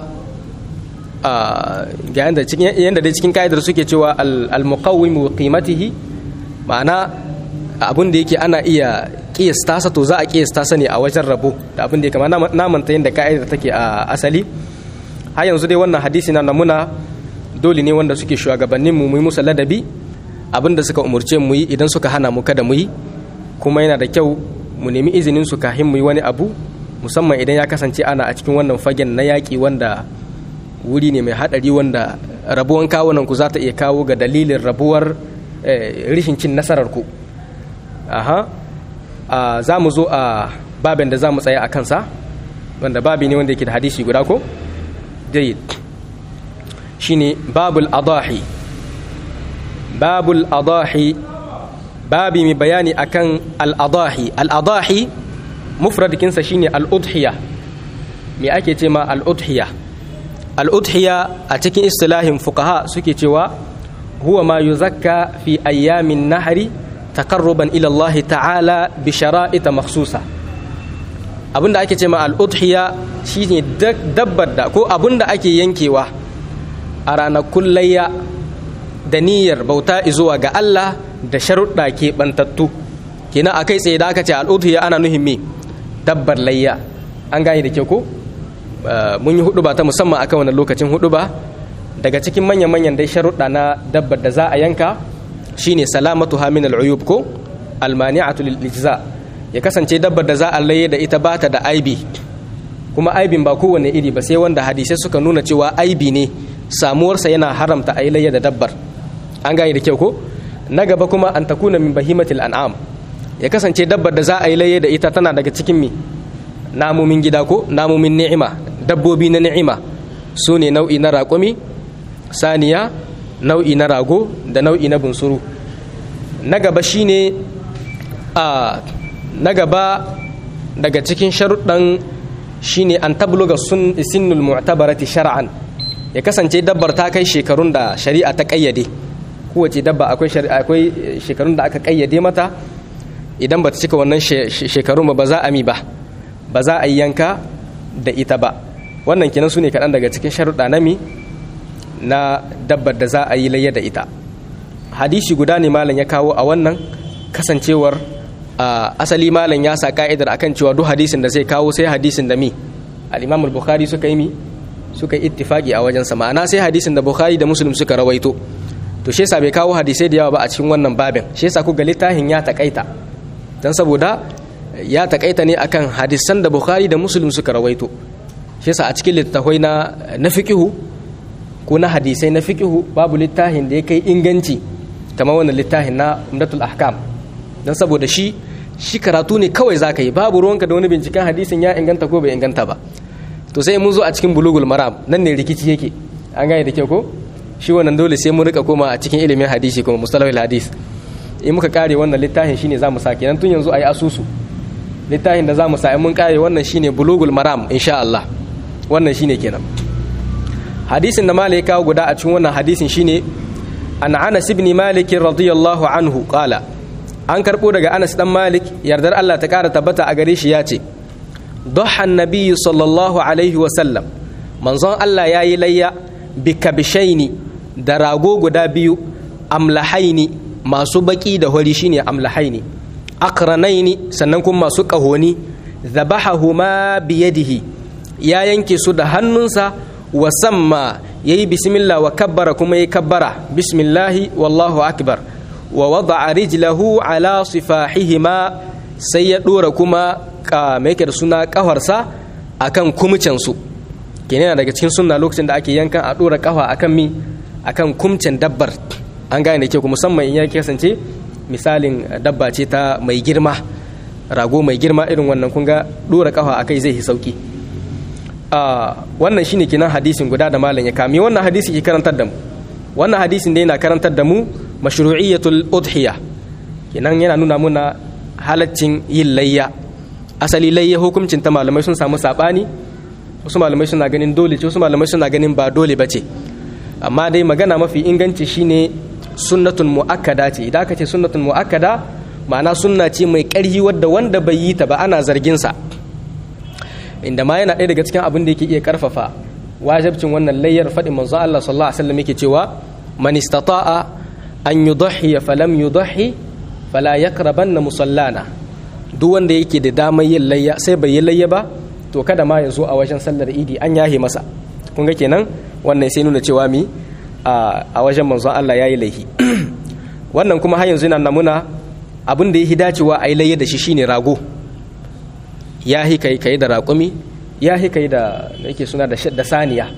a ga yanda cikin yanda dai cikin ka'idar suke cewa al-muqawwimu qimatihi ma'ana abin da yake ana iya kiyasta sa to za a kiyasta sa ne a wajen rabo da abin da ya kama na manta yadda ka'idar take a asali har yanzu dai wannan hadisi na namuna dole ne wanda suke shugabannin mu mu yi musu ladabi abin da suka umurce mu yi idan suka hana mu kada mu yi kuma yana da kyau mu nemi izinin su kafin mu yi wani abu musamman idan ya kasance ana a cikin wannan fagen na yaƙi wanda wuri ne mai haɗari wanda rabuwan kawunan ku za ta iya kawo ga dalilin rabuwar rishin cin nasarar ku aha za mu zo a babin da za mu tsaya a kansa wanda babi ne wanda yake da hadisi guda ko jayyid shine babul adahi babul adahi babi mai bayani akan al-adahi al-adahi mufradikinsa shine al-udhiya me ake ce ma al-udhiya al-udhiya a cikin istilahin fuqaha suke cewa huwa ma yuzakka fi ayyamin nahri taqarruban ila Allah ta'ala bi shara'ita makhsusa abinda ake ce ma al-udhiya shine dabbar da ko abinda ake yankewa a ranakun layya da niyyar bauta zuwa ga Allah da sharuɗa ke bantattu kenan akai tsaye da aka ce al-udhiya ana nuhin me dabbar layya an gane da kyau ko mun yi hudu ba ta musamman akan wannan lokacin hudu ba daga cikin manyan-manyan dai sharuɗa na dabbar da za a yanka shine salamatu min al'uyub ko almani'atu lil ijza ya kasance dabbar da za a laye da ita bata da aibi kuma aibin ba kowane iri ba sai wanda hadisai suka nuna cewa aibi ne samuwarsa yana haramta a yi layya da dabbar an gane da kyau ko na gaba kuma an takuna min bahimatil an'am ya kasance dabbar da za a yi layya da ita tana daga cikin mi namomin gida ko namomin ni'ima dabbobi na ni'ima su ne nau'i na raƙumi saniya nau'i na rago da nau'i na bunsuru na gaba shine a na gaba daga cikin sharuɗan shine an tabluga sun sinnul mu'tabarati shar'an ya kasance dabbar ta kai shekarun da shari'a ta kayyade kowace dabba akwai akwai shekarun da aka kayyade mata idan ba ta cika wannan shekarun ba za a mi ba ba za a yi yanka da ita ba wannan kenan su ne kaɗan daga cikin sharuɗa na mi na dabbar da za a yi layya da ita hadisi guda ne malam ya kawo a wannan kasancewar asali malam ya sa ka'idar akan cewa duk hadisin da zai kawo sai hadisin da mi al-imam al-bukhari suka yi mi suka yi ittifaki a wajensa ma'ana sai hadisin da bukhari da muslim suka rawaito to shi yasa bai kawo hadisai da yawa ba a cikin wannan babin shi yasa ku ga littafin ya takaita dan saboda ya takaita ne akan hadisan da bukhari da muslim suka rawaito shi yasa a cikin littafai na na fiqhu ko na hadisai na fiqhu babu littafin da ya kai inganci kamar wannan littafin na umdatul ahkam dan saboda shi shi karatu ne kawai zaka yi babu ruwanka da wani binciken hadisin ya inganta ko bai inganta ba to sai mun zo a cikin bulugul maram nan ne rikici yake an gane da kyau ko shi wannan dole sai mun rika koma a cikin ilimin hadisi kuma mustalahul hadis in muka kare wannan littafin shine zamu sa kenan tun yanzu ayi asusu littafin da zamu sa in mun kare wannan shine bulugul maram insha Allah wannan shine kenan hadisin da malai kawo guda a cikin wannan hadisin shine an Anas ibn Malik radiyallahu anhu qala an karbo daga Anas dan Malik yardar Allah ta kara tabbata a gare shi ya ce ضحى النبي صلى الله عليه وسلم منظن الله ياي ليا بكبشين da rago guda biyu amlahaini masu baki da hori shine amlahaini akranaini sannan kuma masu kahoni zabahahuma biyadihi ya yanke su da hannunsa wa samma yayi bismillah wa kabbara kuma yayi kabbara bismillahi wallahu akbar wa wada'a rijlahu ala sifahihima sai ya dora kuma mai yake da suna kafarsa akan kumcensu kenan daga cikin sunna lokacin da ake yankan a dora kafa akan mi akan kumcin dabbar an gane da ke ku musamman in ya kasance misalin dabba ce ta mai girma rago mai girma irin wannan kun ga dora kafa akai zai yi sauki wannan shine kinan hadisin guda da malam ya kame wannan hadisi ke karantar da mu wannan hadisin da yana karantar da mu mashru'iyatul udhiya kenan yana nuna muna halaccin yin layya asali layya hukuncin ta malamai sun samu sabani wasu malamai suna ganin dole ce wasu malamai suna ganin ba dole bace amma dai magana mafi inganci shine sunnatun muakkada ce idan aka ce sunnatun muakkada ma'ana sunna ce mai ƙarfi wadda wanda bai yi ta ba ana zargin sa inda ma yana ɗaya daga cikin abin da yake iya karfafa wajibcin wannan layyar faɗin manzo Allah sallallahu alaihi wasallam yake cewa man istata'a an yudhi falam yudhi fala yaqrabanna musallana duk wanda yake da damar yin layya sai bai yi layya ba to kada ma ya zo a wajen sallar idi an yahe masa kun ga kenan wannan sai nuna cewa mi a wajen manzon Allah yayi laihi wannan kuma har yanzu yana namuna abin da ya dacewa a yi layya da shi shine rago ya hi kai kai da raƙumi ya hi kai da yake suna da saniya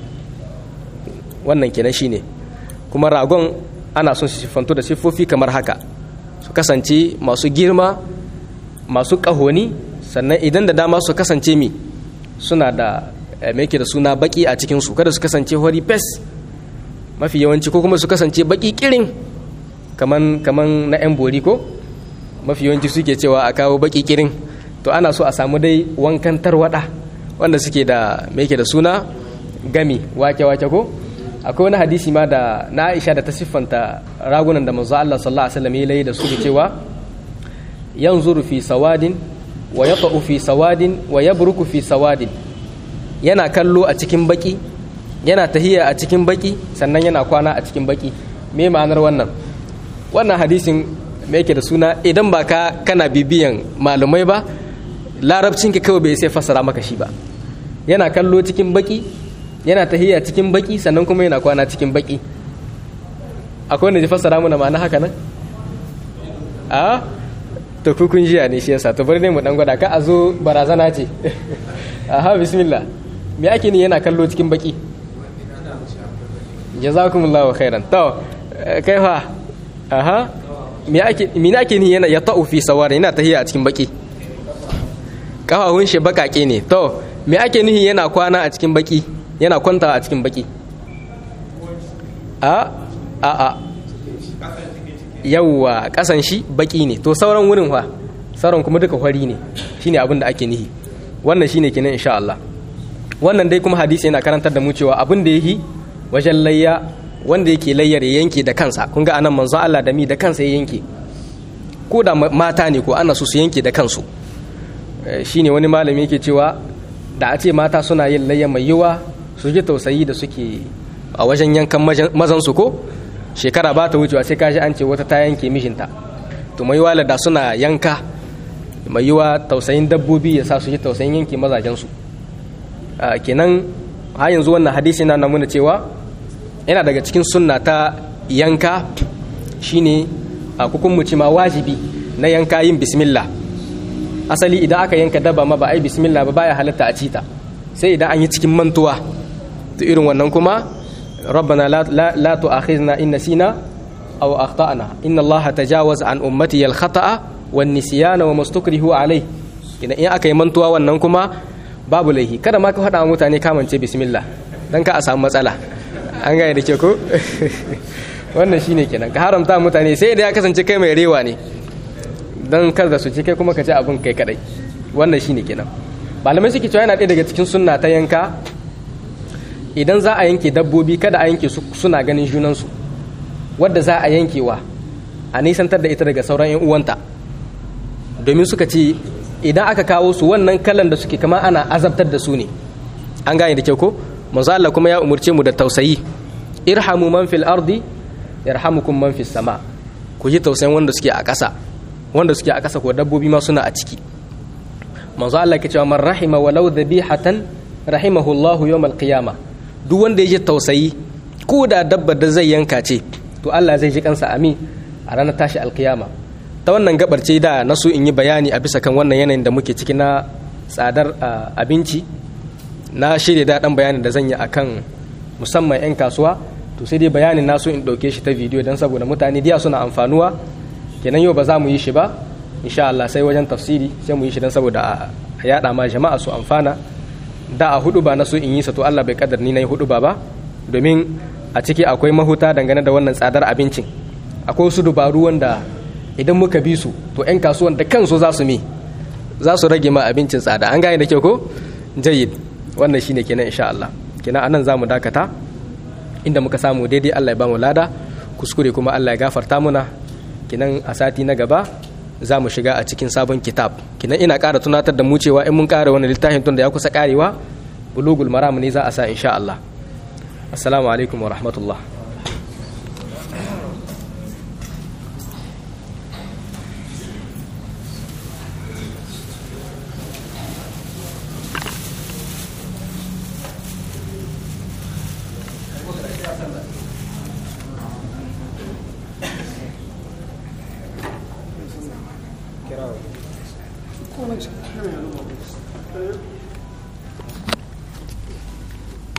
wannan kenan shine kuma ragon ana son su siffanto da siffofi kamar haka su kasance masu girma masu ƙahoni sannan idan da dama su kasance mi suna da mai da suna baki a cikinsu kada su kasance hori fes mafi yawanci ko kuma su kasance baki kirin kaman kaman na yan bori ko mafi yawanci suke cewa a kawo baki kirin to ana so a samu dai wankan tarwada wanda suke da mai da suna gami wake-wake ko akwai wani hadisi ma da na aisha da ta siffanta ragunan da manzo Allah sallallahu alaihi wasallam ya layi da su da cewa yanzuru fi sawadin wa yaqa'u fi sawadin wa yabruku fi sawadin yana kallo a cikin baki yana tahiya a cikin baki sannan yana kwana a cikin baki me ma'anar wannan wannan hadisin me yake da suna idan ba ka kana bibiyan malumai ba larabcin ka kawai bai sai fassara maka shi ba yana kallo cikin baki yana tahiya cikin baki sannan kuma yana kwana cikin baki akwai wanda ya fassara mana ma'ana haka nan a to kukun jiya ne shi yasa to bari ne mu dan gwada ka a zo barazana ce aha bismillah me ake ni yana kallo cikin baki jazakumullahu khairan to kai fa aha me ake me ake ni yana ya ta'u fi sawari yana tahiya a cikin baki kafafun shi bakake ne to me ake nihi yana kwana a cikin baki yana kwanta a cikin baki a a a yawwa kasan shi baki ne to sauran wurin fa sauran kuma duka fari ne shine abin da ake nihi wannan shine kenan insha Allah wannan dai kuma hadisi yana karantar da mu cewa abin da yake wajen layya wanda yake layyar ya yanke da kansa kun ga anan manzo Allah da mi da kansa ya yanke ko da mata ne ko ana so su yanke da kansu shine wani malami yake cewa da a ce mata suna yin layya mai yiwa su ji tausayi da suke a wajen yankan mazan su ko shekara ba ta wucewa sai kaji an ce wata ta yanke mishinta to mai yiwa da suna yanka mai yiwa tausayin dabbobi ya sa su ji tausayin yanke mazajensu kenan har yanzu wannan hadisi na nuna cewa yana daga cikin sunna ta yanka shine a hukunmuci ma wajibi na yanka yin bismillah asali idan aka yanka daba ma ba ai bismillah ba baya halatta a cita sai idan an yi cikin mantuwa to irin wannan kuma rabbana la la tu'akhizna in nasina aw akhtana inna allaha tajawaza an ummati al khata'a wan nisyana wa mastukrihu alai idan in aka yi mantuwa wannan kuma babu laihi kada ma ka faɗa mutane kamance bismillah dan ka a samu matsala an gane da ke ko wannan shine kenan ka haramta mutane sai da ya kasance kai mai rewa ne dan kar da su ci kai kuma ka ci abin kai kadai wannan shine kenan malamai suke cewa yana ɗaya daga cikin sunna ta yanka idan za a yanke dabbobi kada a yanke su suna ganin junansu wadda za a yankewa a nisantar da ita daga sauran 'yan uwanta domin suka ce idan aka kawo su wannan kalan da suke kama ana azabtar da su ne an gane da kyau ko manzo Allah kuma ya umurce mu da tausayi irhamu man fil ardi yarhamukum man fis sama ku ji tausayin wanda suke a ƙasa wanda suke a ƙasa ko dabbobi ma suna a ciki manzo Allah ke cewa man rahima walau dhabihatan rahimahu Allahu yawmal qiyamah duk wanda ya ji tausayi ko da dabba da zai yanka ce to Allah zai ji kansa amin a ranar tashi alkiyama ta wannan gabar ce da na so in yi bayani a bisa kan wannan yanayin da muke ciki na tsadar abinci na shirya daɗin bayanin da zan yi akan musamman 'yan kasuwa to sai dai bayanin na so in ɗauke shi ta bidiyo don saboda mutane diya suna amfanuwa kenan yau ba za mu yi shi ba insha Allah sai wajen tafsiri sai mu yi shi don saboda a yaɗa ma jama'a su amfana da a hudu ba na so in yi sa to Allah bai kadar ni na yi hudu ba ba domin a ciki akwai mahuta dangane da wannan tsadar abincin akwai wasu dubaru wanda idan muka bi su to 'yan kasuwan da kansu za su mi za su rage ma abincin tsada an gane da kyau ko jayyid wannan shine kenan insha Allah kenan anan zamu dakata inda muka samu daidai Allah ya bamu lada kuskure kuma Allah ya gafarta muna kenan a sati na gaba za mu shiga a cikin sabon kitab kenan ina ƙara tunatar da mu cewa in mun ƙara wani littafin tun da ya kusa ƙarewa bulugul maram ne za a sa insha Allah assalamu alaikum wa rahmatullah Thank you.